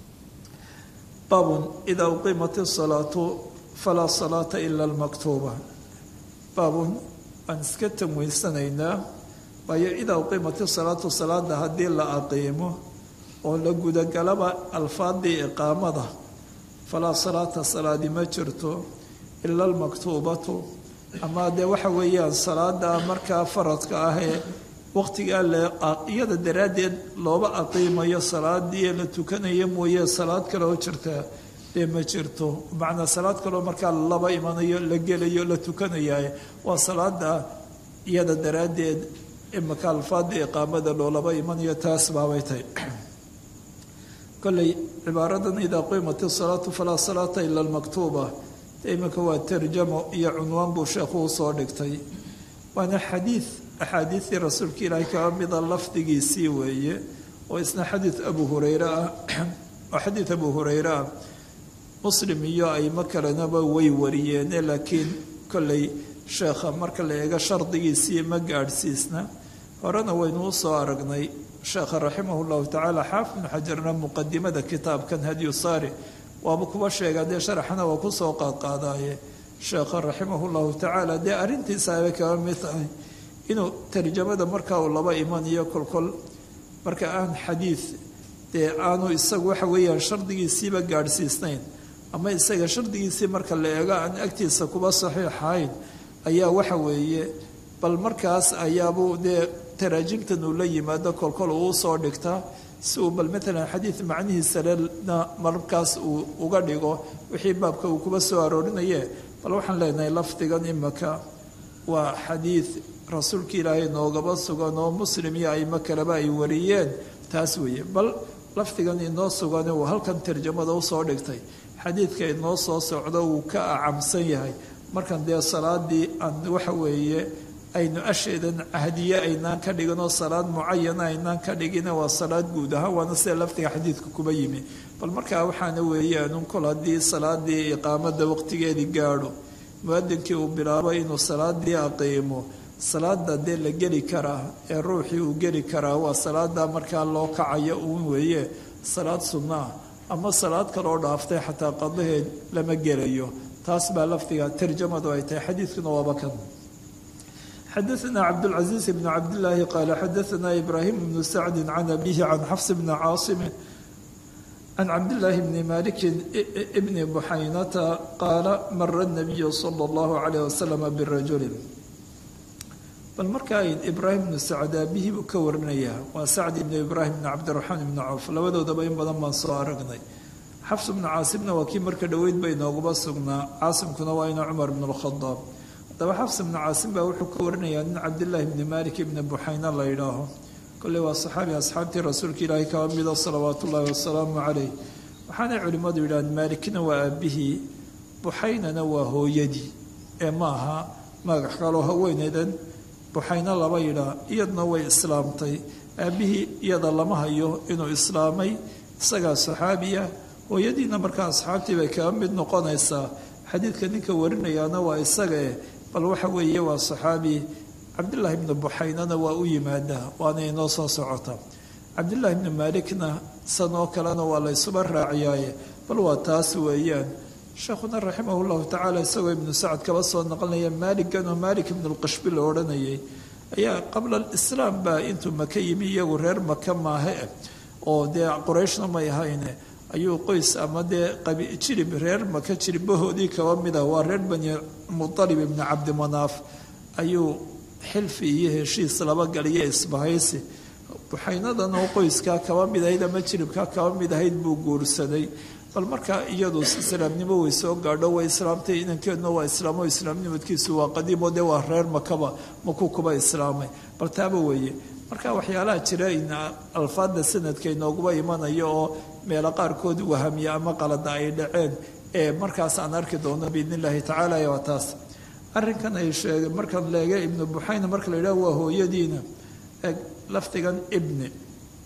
baabun idaa uqiimat isalaatu falaa salaata ila almaktuuba baabun waan iska tamweysanaynaa waayo idaa uqiimat isalaatu salaada haddii la aqiimo oo la gudagalaba alfaadii iqaamada falaa salaata salaadi ma jirto ila almaktuubatu ama dee waxa weeyaan salaada markaa faradka ah ee waqtigaa iyada daraaddeed looba aqiimayo salaadii la tukanayo mooye salaad kale oo jirta dee ma jirto macnaa salaad kaleo markaa laba imanayo la gelayo la tukanaya waa salaada iyada daraaddeed imaka alfaada iqaamada loolaba imanayo taas baabay tahay kolley cibaaradan idaa qiimat isalaatu falaa salaata ila almaktuuba iminka waa tarjamo iyo cunwaan buu sheekhu usoo dhigtay waana xadiid axaadiidii rasuulka ilaahay kaa mida lafdigiisii weeye oo isna xadiid abu hureyre ah oo xadiid abu hureyre ah muslim iyo aymo kalenaba way wariyeene laakiin kolley sheekha marka la eego shardigiisii ma gaadhsiisna horena waynu usoo aragnay sheekha raximah llahu tacaala xaafid bnu xajarna muqadimada kitaabkan hadyu saari waaba kuba sheegaa dee sharaxana waa kusoo qaadqaadaaye sheekha raximah llahu tacaala dee arrintiisa abay kaga mid tahay inuu tarjamada markaa uu laba imanayo kolkol marka aan xadiid dee aanu isagu waxa weeyaan shardigiisiiba gaadhsiisnayn ama isaga shardigiisii marka la eego aan agtiisa kuba saxiixahayn ayaa waxa weeye bal markaas ayaabuu dee taraajimtan uu la yimaado kolkol uu usoo dhigtaa si uu bal maalan xadiid macnihiisalena markaas uu uga dhigo wixii baabka uu kuba soo aroorinaye bal waxaan leenahay lafdigan imaka waa xadiid rasuulka ilaahay noogaba sugan oo muslim iyo aimo kaleba ay wariyeen taas weeye bal lafdigan inoo sugan uu halkan tarjamada usoo dhigtay xadiidka inoo soo socdo wuu ka acamsan yahay markan dee salaadii aan waxa weeye aynu asheedan cahdiye aynaan ka dhiginoo salaad mucayana aynaan ka dhigina waa salaad guud ahaan waana sida lafdiga xadiidka kuba yimi bal markaa waxaana weeyaanun kol haddii salaadii iqaamada waqtigeedii gaadho muadinkii uu bilaabo inuu salaadii aqiimo salaada dee la geli karaa ee ruuxii uu geli karaa waa salaada markaa loo kacayo uun weeye salaad sunnaa ama salaad kaloo dhaaftay xataa qadaheed lama gelayo taas baa lafdiga tarjamadu ay tahay xadiidkuna waaba kan xadaثna cabdالcaزيiز بn cabdالlahi qaala xadaثna ibrahim bnu sacdi can abihi can xafs bni caaصimi can cabdالlahi bni maliki bni buxaynata qaala mara الnabiyu slى اllahu عalيه waslm birajuli bal markaa ibraahim bnu sacd aabihii buu ka warinayaa waa sacd ibnu ibraahim bn cabdiraxmaan ibni cawf labadoodaba in badan baan soo aragnay xafs bnu caasimna waa kii marka dhoweyd ba inoogaba sugnaa caasimkuna waa ina cumar bn اlkhadaab haddaba xafs bnu caasim baa wuxuu ka warinayaa nin cabdillaahi bni malik ibni buxayna la yidhaaho kolley waa saxaabi asxaabtii rasuulka ilaahay kaba mida salawaatu ullaahi wasalaamu caleyh waxaanay culimmadu yidhahdeen maalikna waa aabihii buxaynana waa hooyadii ee ma aha magac kaloo haweeneydan buxayno laba yidhaa iyaduna way islaamtay aabbihii iyada lama hayo inuu islaamay isagaa saxaabiya hooyadiina markaa asxaabtii bay kaga mid noqonaysaa xadiidka ninka warinayaana waa isagae bal waxa weeye waa saxaabi cabdillaahi bni buxaynana waa u yimaadaa waana inoo soo socota cabdillaahi bni maalikna sanoo kalena waa la ysuba raaciyaaye bal waa taas weeyaan sheekhuna raximah llahu tacaala isagoo ibnu sacad kaba soo naqlinaya maaligan oo maalik ibnu lqashbi la odhanayay ayaa qabla alislaam baa intuu maka yimi iyagu reer maka maahe oo dee qorayshna may ahayne ayuu qoys ama dee jirib reer maka jiribahoodii kaba mid ah waa reer bani mualib ibni cabdimanaaf ayuu xilfi iyo heshiis laba galiyo isbahaysi buxaynadan oo qoyskaa kaba mid ahayd ama jiribkaa kaba mid ahayd buu guursaday bal markaa iyadu islaamnimo way soo gaadho way islaamtay inankeeduna waa islaamo islaamnimadkiisu waa qadiimo dee waa reer makaba makuu kuba islaamay bal taaba weeye marka waxyaalaha jira in alfaada sanadka inooguba imanayo oo meelo qaarkood wahamiya ama qalada ay dhaceen ee markaas aan arki doono biidn illaahi tacaala waa taas arrinkan ay sheegeen markaan leega ibnu buxayna marka la yidhaho waa hooyadiina lafdigan ibni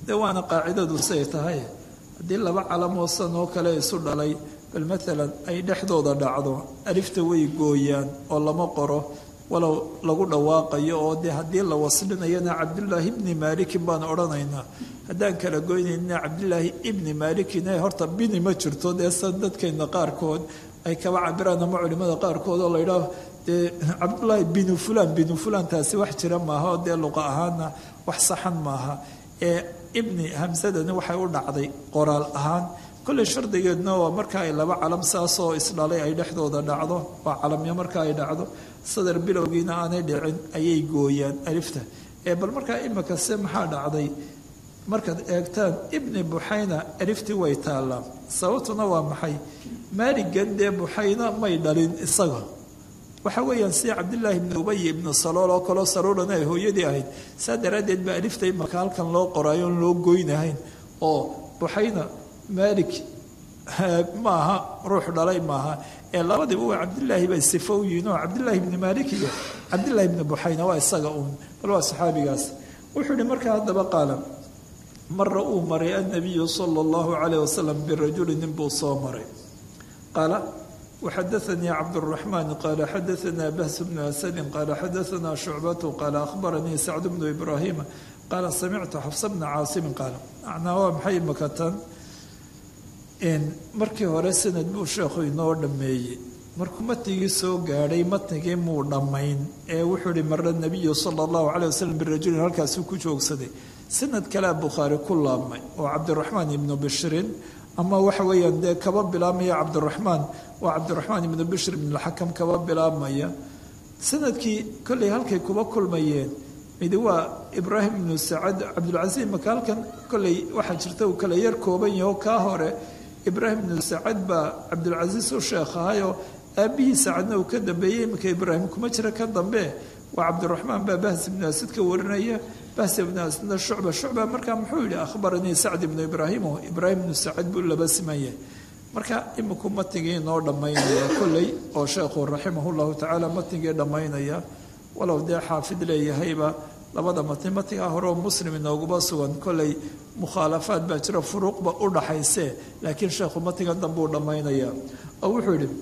dee waana qaacidadu siay tahay haddii laba calamoo san oo kale isu dhalay bal maalan ay dhexdooda dhacdo alifta way gooyaan oo lama qoro walow lagu dhawaaqayo oo dee haddii la waslinayana cabdullaahi ibni maalikin baan odhanaynaa haddaan kala goynayna cabdilaahi ibni maalikin horta bini ma jirto dee san dadkeena qaarkood ay kaba cabiraan ama culimada qaarkood oo laydhaah dee cabdullaahi binu fulan binu fulan taasi wax jira maaha oo dee luqa ahaana wax saxan maaha ee ibni hamsadani waxay u dhacday qoraal ahaan kolley shardigeedna waa marka ay laba calam saasoo isdhalay ay dhexdooda dhacdo waa calamyo marka ay dhacdo sadar bilowgiina aanay dhicin ayay gooyaan alifta ee bal markaa imika se maxaa dhacday markaad eegtaan ibni buxayna aliftii way taallaa sababtuna waa maxay maaligan dee buxayna may dhalin isaga waxa weeyaan sida cabdillaahi ibni ubay ibni salool oo kaleo saloolana ay hooyadii ahayd saa daraaddeed baa alifta imaka halkan loo qoraayo on loo goynahayn oo buxayna maalik maaha ruux dhalay maaha ee labadiiba waa cabdilaahi bay sifo u yihiin oo cabdillaahi ibni maalik iyo cabdillahi ibni buxayna waa isaga uun bal waa saxaabigaas wuxuu yihi markaa haddaba qaala mara uu maray annabiyu sala allahu calayh wasalam birajuli nin buu soo maray qaala وxadaثnii cabdالرaحman qala xadaثna bahs bnu asadi qala xadaثna shucbatu qala akhbaranii sacd bnu ibrahima qaala samictu xafsa bna caasimi qaala macnaa waa maxay makatan markii hore sanad buu sheekhu inoo dhammeeyey markuu matnigii soo gaadhay matnigii muu dhammayn ee wuxuu ihi mara nabiyu sala allahu calay wasalam birajulin halkaasuu ku joogsaday sanad kalea bukhaari ku laabmay oo cabdiraxmaan ibnu bishrin ama waxa weeyaan dee kaba bilaabmaya cabdiraxmaan waa cabdiraxmaan ibnu bishr ibnulxakam kaba bilaabmaya sanadkii kollay halkay kuba kulmayeen midi waa ibraahim ibnu sacad cabdulcasiis maka halkan kollay waxaa jirta uu kala yar kooban yaho kaa hore ibraahim ibnu sacad baa cabdulcasiis u sheekh ahayoo aabbihii sacadna uu ka dambeeyey iminka ibraahim kuma jira ka dambe waa cabdiraxmaan baa bahs ibnu asid ka warinaya bahs ibnu asidna shucba shucba markaa muxuu yihi akhbaranii sacd ibnu ibraahimo ibraahim ibnu sacad buu laba simanya marka iminku matnigii inoo dhammaynaya kolley oo sheekhu raximah llahu tacaala matnigii dhammaynaya walow dee xaafid leeyahayba labada matni matnigaa hore oo muslim inooguba sugan kolley mukhaalafaad baa jira furuuqba u dhaxayse laakiin sheekhu matnigan dambuu dhammaynaya oo wuxuu yihi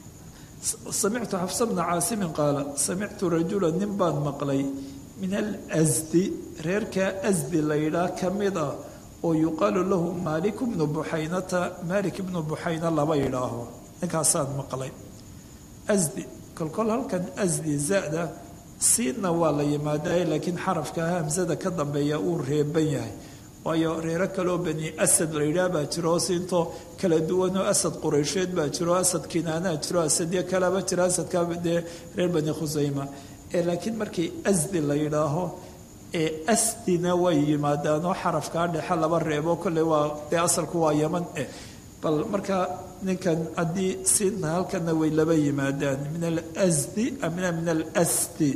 samictu xafsa bna caasimin qaala samictu rajula nin baan maqlay min alasdi reerkaa asdi laydhaa ka mid ah oo yuqaalu lahu maalik bnu buxaynata maalik ibnu buxayna laba yidhaaho ninkaasaan maqlay asdi kolkol halkan asdi zada siinna waa la yimaadaye laakiin xarafka hamsada ka dambeeya uu reeban yahay waayo reero kaloo bani asad la yidhaah baa jiro oo siintoo kala duwanoo asad qureysheed baa jiro asad kinaanaa jiro asadyo kalaba jira asadka dee reer bani khusayma ee laakiin markii asdi la yidhaaho ee asdina way yimaadaanoo xarafkaa dhexe laba reebo kolley waa dee asalku waa yaman eh bal markaa ninkan haddii siinta halkana way laba yimaadaan min alasdi amina min alasdi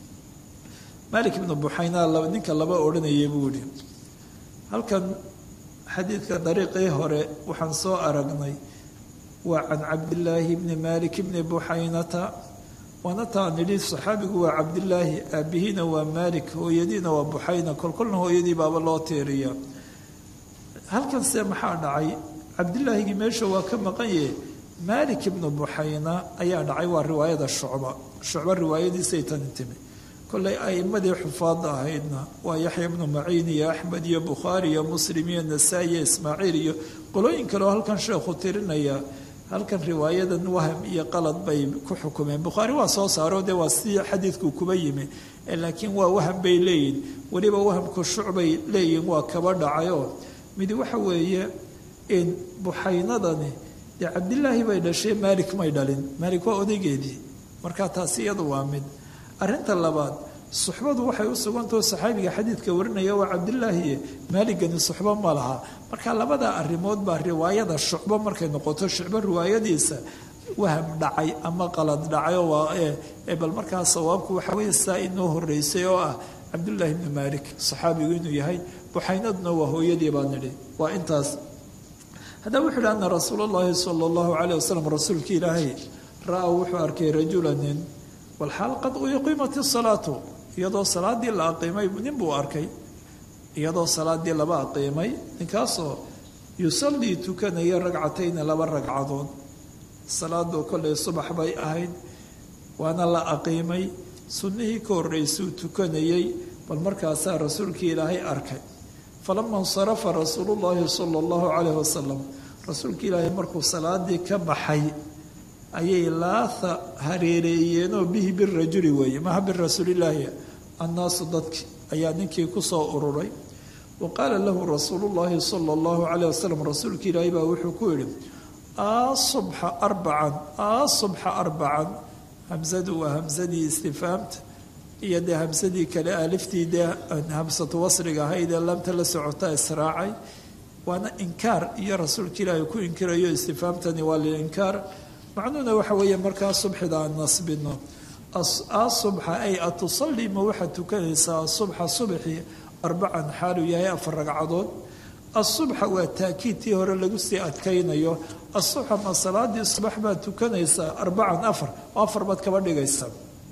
malik ibnu buxayna ninka laba odhanayay buu yihi halkan xadiidka dariiqii hore waxaan soo aragnay waa can cabdillaahi bni malik bni buxaynata waana taan nidhi saxaabigu waa cabdillaahi aabihiina waa malik hooyadiina waa buxayna kolkolna hooyadii baaba loo teeriya halkan see maxaa dhacay cabdillaahigii meesha waa ka maqan yahe malik ibnu buxayna ayaa dhacay waa riwaayada shucba shucba riwaayadiisay tani timi kollay a'imadii xufaadda ahaydna waa yaxya ibnu maciin iyo axmed iyo bukhaari iyo muslim iyo nasaa-i iyo ismaaciil iyo qolooyin kale oo halkan sheekhu tirinaya halkan riwaayadan waham iyo qalad bay ku xukumeen bukhaari waa soo saaro dee waa si xadiidku kuba yimi laakiin waa waham bay leeyihin weliba wahamku shucbay leeyihin waa kaba dhacayoo midi waxa weeye in buxaynadani dee cabdilaahi bay dhashay maalik may dhalin maalik waa odaygeedii marka taasi iyadu waa mid arrinta labaad suxbadu waxay u sugantao saxaabiga xadiidka warinaya waa cabdilaahi maaligani suxbo ma laha marka labada arrimood baa riwaayada shucbo markay noqoto shucbo riwaayadiisa waham dhacay ama qalad dhacay oo waa bal markaa sawaabku waxa weeye saa inoo horeysay oo ah cabdullaahi ibni maalik saxaabigu inuu yahay buxaynaduna waa hooyadii baa nidhi waa intaas haddaba wuxuu yidhi ana rasuul allahi sala allahu calayh wasalam rasuulka ilaahay ra-a wuxuu arkay rajula nin walxaal qad uqiimat isalaatu iyadoo salaadii la aqiimay nin buu arkay iyadoo salaadii laba aqiimay ninkaasoo yusallii tukanaya ragcatayni laba ragcadood salaadoo kollay subax bay ahayd waana la aqiimay sunnihii ka horreysuu tukanayay bal markaasaa rasuulkii ilaahay arkay falama insarafa rasuulullaahi sala allahu calayhi wasalam rasuulka ilaahay markuu salaadii ka baxay ayay laatha hareereeyeenoo bihi birajuli weeye maha birasuulillaahi annaasu dadki ayaa ninkii kusoo ururay wa qaala lahu rasuulullaahi sala allahu calayh wasalam rasuulka ilaahay baa wuxuu ku yidhi asubxa arbacan asubxa arbacan hamsadu waa hamsadii istifaamta iyo dee hamsadii kale aliftii dee hamsatu wasriga ahayd ee lamta la socota israacay waana inkaar iyo rasuulka ilaahay ku inkirayo istifaamtani waa lilinkaar macnuhuna waxa weeye markaa subxida aan nasbino asubxa ay atusallii ma waxaad tukanaysaa asubxa subxi arbacan xaaluu yahay afar ragcadood asubxa waa taakiid tii hore lagu sii adkaynayo asubxa ma salaadii subax baad tukanaysaa arbacan afar oo afar baad kaba dhigaysaa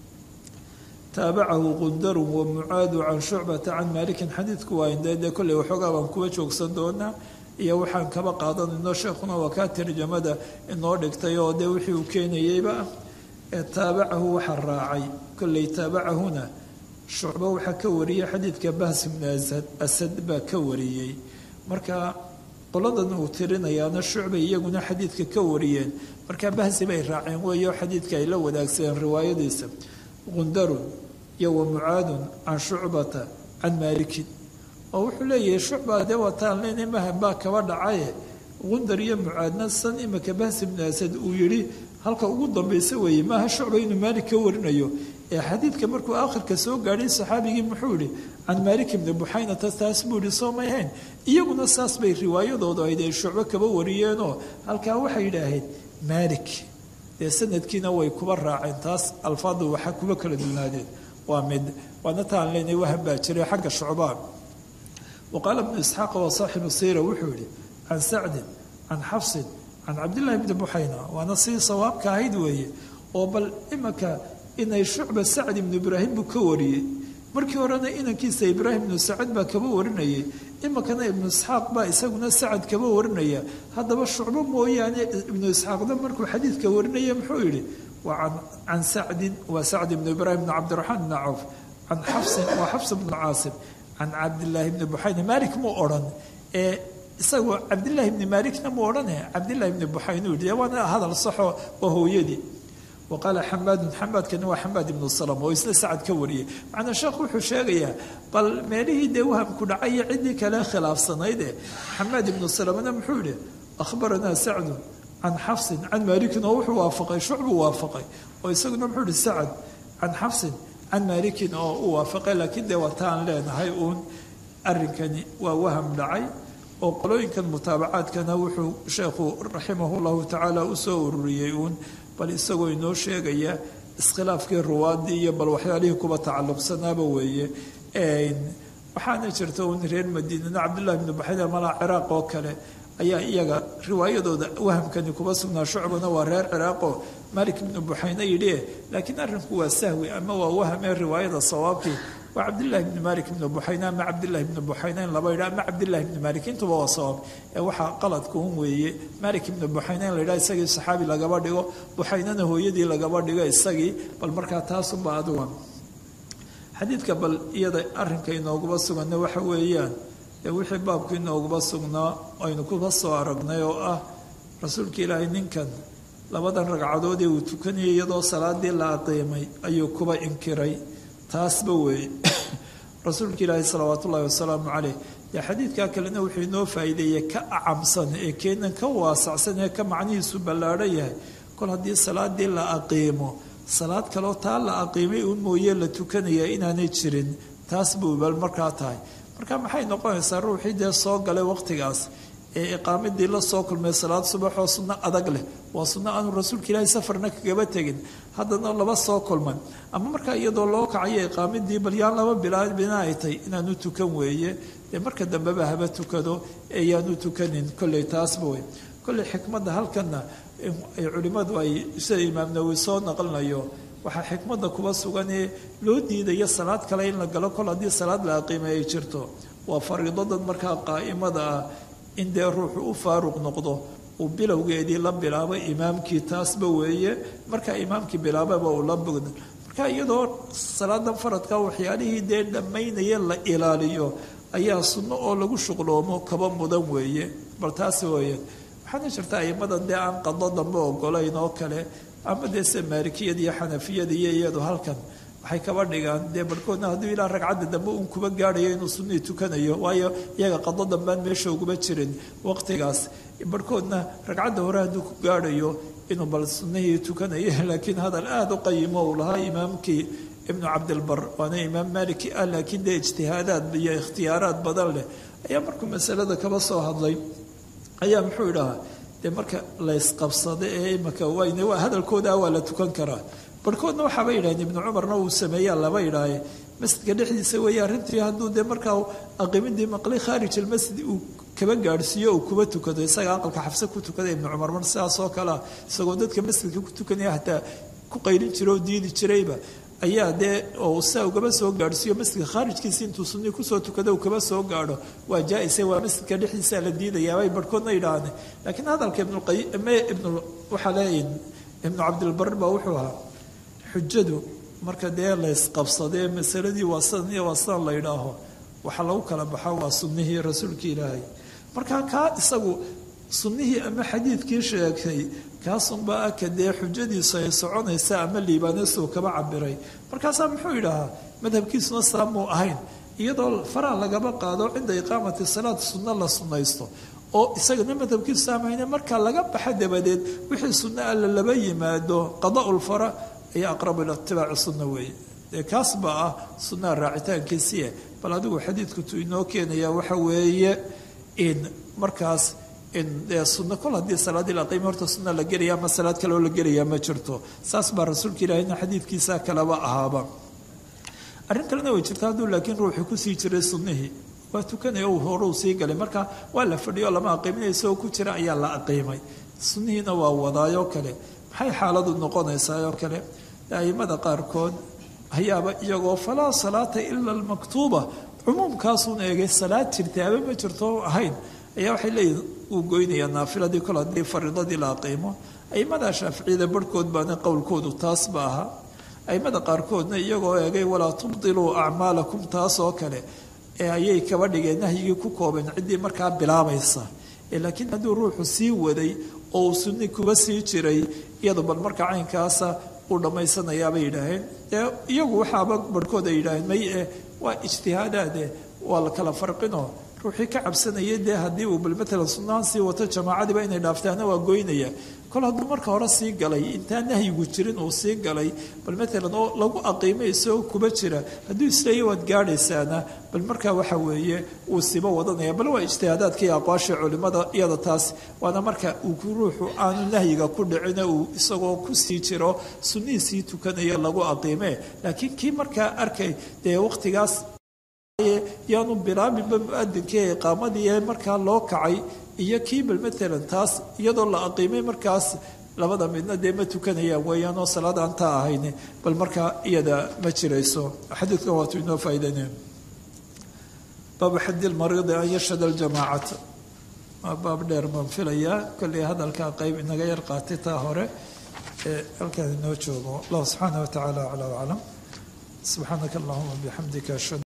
taabacahu qundarun wa mucaadu can shucbata can maalikin xadiidku waa indee dee kolley waxoogaa baan kuwa joogsan doonaa iyo waxaan kaba qaadanayno sheekhuna waa kaa tarjamada inoo dhigtay oo dee wixii uu keenayeyba ee taabacahu waxaa raacay kolley taabacahuna shucbo waxaa ka wariyey xadiidka bahs ibnu asad asad baa ka wariyey marka qoladan uu tirinayaana shucbay iyaguna xadiidka ka wariyeen marka bahsi bay raaceen weeyo xadiidka ay la wadaagsadeen riwaayadiisa qundarun iyo wa mucaadun can shucbata can maalikin oo wuxuu leeyahay shucba dee wataan leyna mahan baa kaba dhacaye qundar iyo mucaadna san imika bahsi ibnu asad uu yidhi halka ugu dambaysa weeye maaha shucba inuu maalik ka warinayo ee xadiidka markuu aakhirka soo gaadhay saxaabigii muxuu ihi can maalik ibni buxaynata taas buu ihi soo may hayn iyaguna saas bay riwaayadoodu ahayd ay shucbo kaba wariyeenoo halkaa waxay yidhaaheen maalik dee sanadkiina way kuba raaceen taas alfaadu waxa kuba kala dunaadeen waa mid waana taan leynay wahan baa jiray xagga shucbaan wa qaala ibnu isxaaqa waa saaxibu siira wuxuu yihi can sacdin can xafsin can cabdillahi bni buxayna waana sidii sawaabka ahayd weeye oo bal imaka inay shucba sacd ibnu ibraahim buu ka wariyey markii horena inankiisa ibraahim ibnu sacad baa kaba warinayay imikana ibnu isxaaq baa isaguna sacad kaba warinaya haddaba shucbo mooyaane ibnu isxaaqna markuu xadiidka warinaya muxuu yihi waa can sacdin waa sacd ibnu ibraahim bn cabdiraxmaan bni cawf can xafsin waa xafs bnu caasim can cabdillaahi bni buxayna maalik muu odhan ee isagoo cabdillaahi bni maalikna muu odhane cabdillahi bni buxayna u yihi waana hadal saxo waa hooyadii wa qaala xamaadun xamaadkani waa xamaad ibnu salam oo isna sacad ka wariyey macnaa sheekhu wuxuu sheegayaa bal meelihii dee wahamku dhacay ciddii kale khilaafsanayd ee xamaad ibnu salamna muxuu yihi akhbaranaa sacdun can xafsin can maalikin oo wuxuu waafaqay shucbuu waafaqay oo isaguna muxuu yihi sacad can xafsin can maalikin oo u waafaqay laakiin dee wataan leenahay uun arrinkani waa waham dhacay oo qolooyinkan mutaabacaadkana wuxuu sheekhu raximahu llahu tacaala usoo ururiyey uun bal isagoo inoo sheegaya iskhilaafkii ruwaadii iyo bal waxyaalihii kuba tacalluqsanaaba weeye waxaana jirta un reer madiinana cabdullahi bnu baxayda malaa ciraaq oo kale ayaa iyaga riwaayadooda wahamkani kuba sugnaa shucbana waa reer ciraaqoo malik ibnu buxayne yidhi laakiin arrinku waa sahwi ama waa wahamee riwaayada sawaabkii waa cabdillahi bni malik ibni buxayne ama cabdillahi bni buxayneyn laba yidha ama cabdillahi bni malik intuba waa sawaab ee waxaa qaladka un weeye malik ibni buxayneyn la yidhaha isagii saxaabi lagaba dhigo buxaynena hooyadii lagaba dhigo isagii bal markaa taasunba aduga xadiidka bal iyada arrinka inooguba suganna waxa weeyaan ee wixii baabku inooguba sugnaa aynu kuba soo aragnay oo ah rasuulka ilaahay ninkan labadan ragcadood ee uu tukanayay iyadoo salaadii la aqiimay ayuu kuba inkiray taasba weeye rasuulka ilaahi salawaat ullaahi wasalaamu caleyh dee xadiidkaa kalena wuxuu inoo faa'iideeyey ka acamsan ee keenan ka waasacsan ee ka macnihiisu ballaadhan yahay kol haddii salaadii la aqiimo salaad kaloo taa la aqiimay uun mooye la tukanaya inaanay jirin taas buu bal markaa tahay marka maxay noqonaysaa ruuxii dee soo galay waqtigaas ee iqaamadii la soo kulmay salaad subaxoo sunno adag leh waa sunno aanu rasuulka ilaahay safarna kagaba tegin haddana laba soo kulman ama markaa iyadoo loo kacayo iqaamadii bal yaan laba bilaabina ay tahy inaanu tukan weeye dee marka dambeba haba tukado ee yaanu tukanin kolley taasba wey kolley xikmadda halkanna culimmadu ay sida imaam nawowi soo naqlinayo waxaa xikmadda kuba sugan ee loo diidayo salaad kale in la galo kol haddii salaad la aqiimay ay jirto waa fariidadan markaa qaa'imada ah in dee ruuxu u faaruq noqdo uu bilowgeedii la bilaabo imaamkii taasba weeye markaa imaamkii bilaababa uu la bogda marka iyadoo salaadan faradka waxyaalihii dee dhammaynaya la ilaaliyo ayaa sunno oo lagu shuqloomo kaba mudan weeye bal taas weeye waxaana jirta aimadan dee aan qado dambe ogolayn oo kale ama dee se maalikiyada iyo xanafiyada iyo iyadu halkan waxay kaba dhigaan dee barhkoodna hadduu ilaa ragcadda dambe uun kuba gaadhayo inuu sunnii tukanayo waayo iyaga qado dambean meesha uguma jirin waqtigaas barhkoodna ragcadda hore hadduu ku gaadhayo inuu bal sunnihii tukanayo laakiin hadal aada u qayimo uu lahaa imaamkii ibnu cabdilbar waana imaam maliki ah laakiin dee ijtihaadaad iyo ikhtiyaaraad badan leh ayaa markuu masalada kaba soo hadlay ayaa muxuu idhahaa dee marka laysqabsado ee imaka wayne waa hadalkooda waa la tukan karaa barhkoodna waxaaba yidhahdeen ibnu cumarna uu sameeyaa laba idhaahe masjidka dhexdiisa weeye arrintii hadduu dee markaa aqimidii maqli khaarij almasjid uu kaba gaadhsiiyo uu kuba tukado isaga aqalka xabse ku tukada ibnu cumar mar sidaas oo kalea isagoo dadka masjidka ku tukanaya hataa ku qaylin jira oo diidi jirayba ayaa dee oo saa ugaba soo gaadhsiiyo masjidka khaarijkiisa intuu sunni kusoo tukado uu kaba soo gaadho waa jaa-ise waa masjidka dhexdiisa la diidayaa bay barhkoodna yidhaahdeen laakiin hadalka ibnuqayme ibnu waxaa leeyihin ibnu cabdilbar baa wuxuu ahaa xujadu marka dee laysqabsadee masaladii waa sidan iyo waa sidan la yidhaaho waxaa lagu kala baxa waa sunnihii rasuulka ilaahay marka kaa isagu sunnihii ama xadiidkii sheegtay kaasunbaa aka dee xujadiisu ay soconaysa ama liibaanasuu kaba cabiray markaasaa muxuu yidhaahaa madhabkiisuna saamuu ahayn iyadoo faraa lagaba qaado cinda iqaamati salaad sunno la sunnaysto oo isagana madhabkiisu saamahayne marka laga baxa dabadeed wixii sunno alla laba yimaado qadaa'ulfara ayaa aqrabu ila itibaaci sunna weeye dee kaas baa ah sunnaha raacitaankiisiie bal adigu xadiidkutu inoo keenaya waxa weeye in markaas dee sunno kol haddii salaadii la qiima horta sunna la gelaya ama salaad kaleoo la gelaya ma jirto saas baa rasuulka ilaahayna xadiidkiisa kaleba ahaaba arrin kalena way jirta hadduu laakiin ruuxu kusii jiray sunnihii waa tukanaya uu hore uu sii galay marka waa la fadhiyo lama aqiiminaya isagoo ku jira ayaa la aqiimay sunnihiina waa wadaayoo kale maxay xaaladu noqonaysaa oo kale aimada qaarkood ayaaba iyagoo falaa salaata ila almaktuuba cumuumkaasuun eegay salaad jirtaaba ma jirto ahayn ayaa waxay leeyihin uu goynayaa naafiladii kol haddii fariidadii la aqiimo aimada shaaficiyada barhkood baana qowlkoodu taas ba ahaa aimada qaarkoodna iyagoo eegay walaa tubdiluu acmaalakum taas oo kale ee ayay kaba dhigeen nahyigii ku koobeen ciddii markaa bilaabaysa laakiin hadduu ruuxu sii waday oo uu sunni kuba sii jiray iyadu bal marka caynkaasa uu dhammaysanayaabay yidhaaheen dee iyagu waxaaba barhkood ay yidhaaheen may eh waa ijtihaadaade waa la kala farqinoo ruuxii ka cabsanayay dee haddii uu bal matalan sunnahan sii wato jamaacadiiba inay dhaaftaana waa goynaya kol hadduu marka hore sii galay intaan nahyigu jirin uu sii galay bal matalan oo lagu aqiimay isagoo kuba jira hadduu isleeya waad gaadhaysaana bal markaa waxa weeye uu siba wadanaya bal waa ijtihaadaadka iyo aqwaasha culimmada iyada taas waana marka uu ruuxu aanu nahyiga ku dhicina uu isagoo kusii jiro sunnihiisii tukanayo lagu aqiime laakiin kii markaa arkay dee waqtigaas yaanu bilaabinba mu-adinkii iqaamadii ee markaa loo kacay iyo kii bal matalan taas iyadoo la aqiimay markaas labada midna dee ma tukanayaan weeyaan oo salaad aan taa ahayn bal markaa iyada ma jirayso xadiidkan waatu inoo faa'idaynaya baabu xadi lmariidi an yashhada aljamaacata waa baab dheer baan filayaa kolley hadalkaa qeyb inaga yar qaatay taa hore ee halkaan inoo joogo allahu subxaana wa tacaala aclaa aclam subxaanaka allahuma bixamdika ashhadu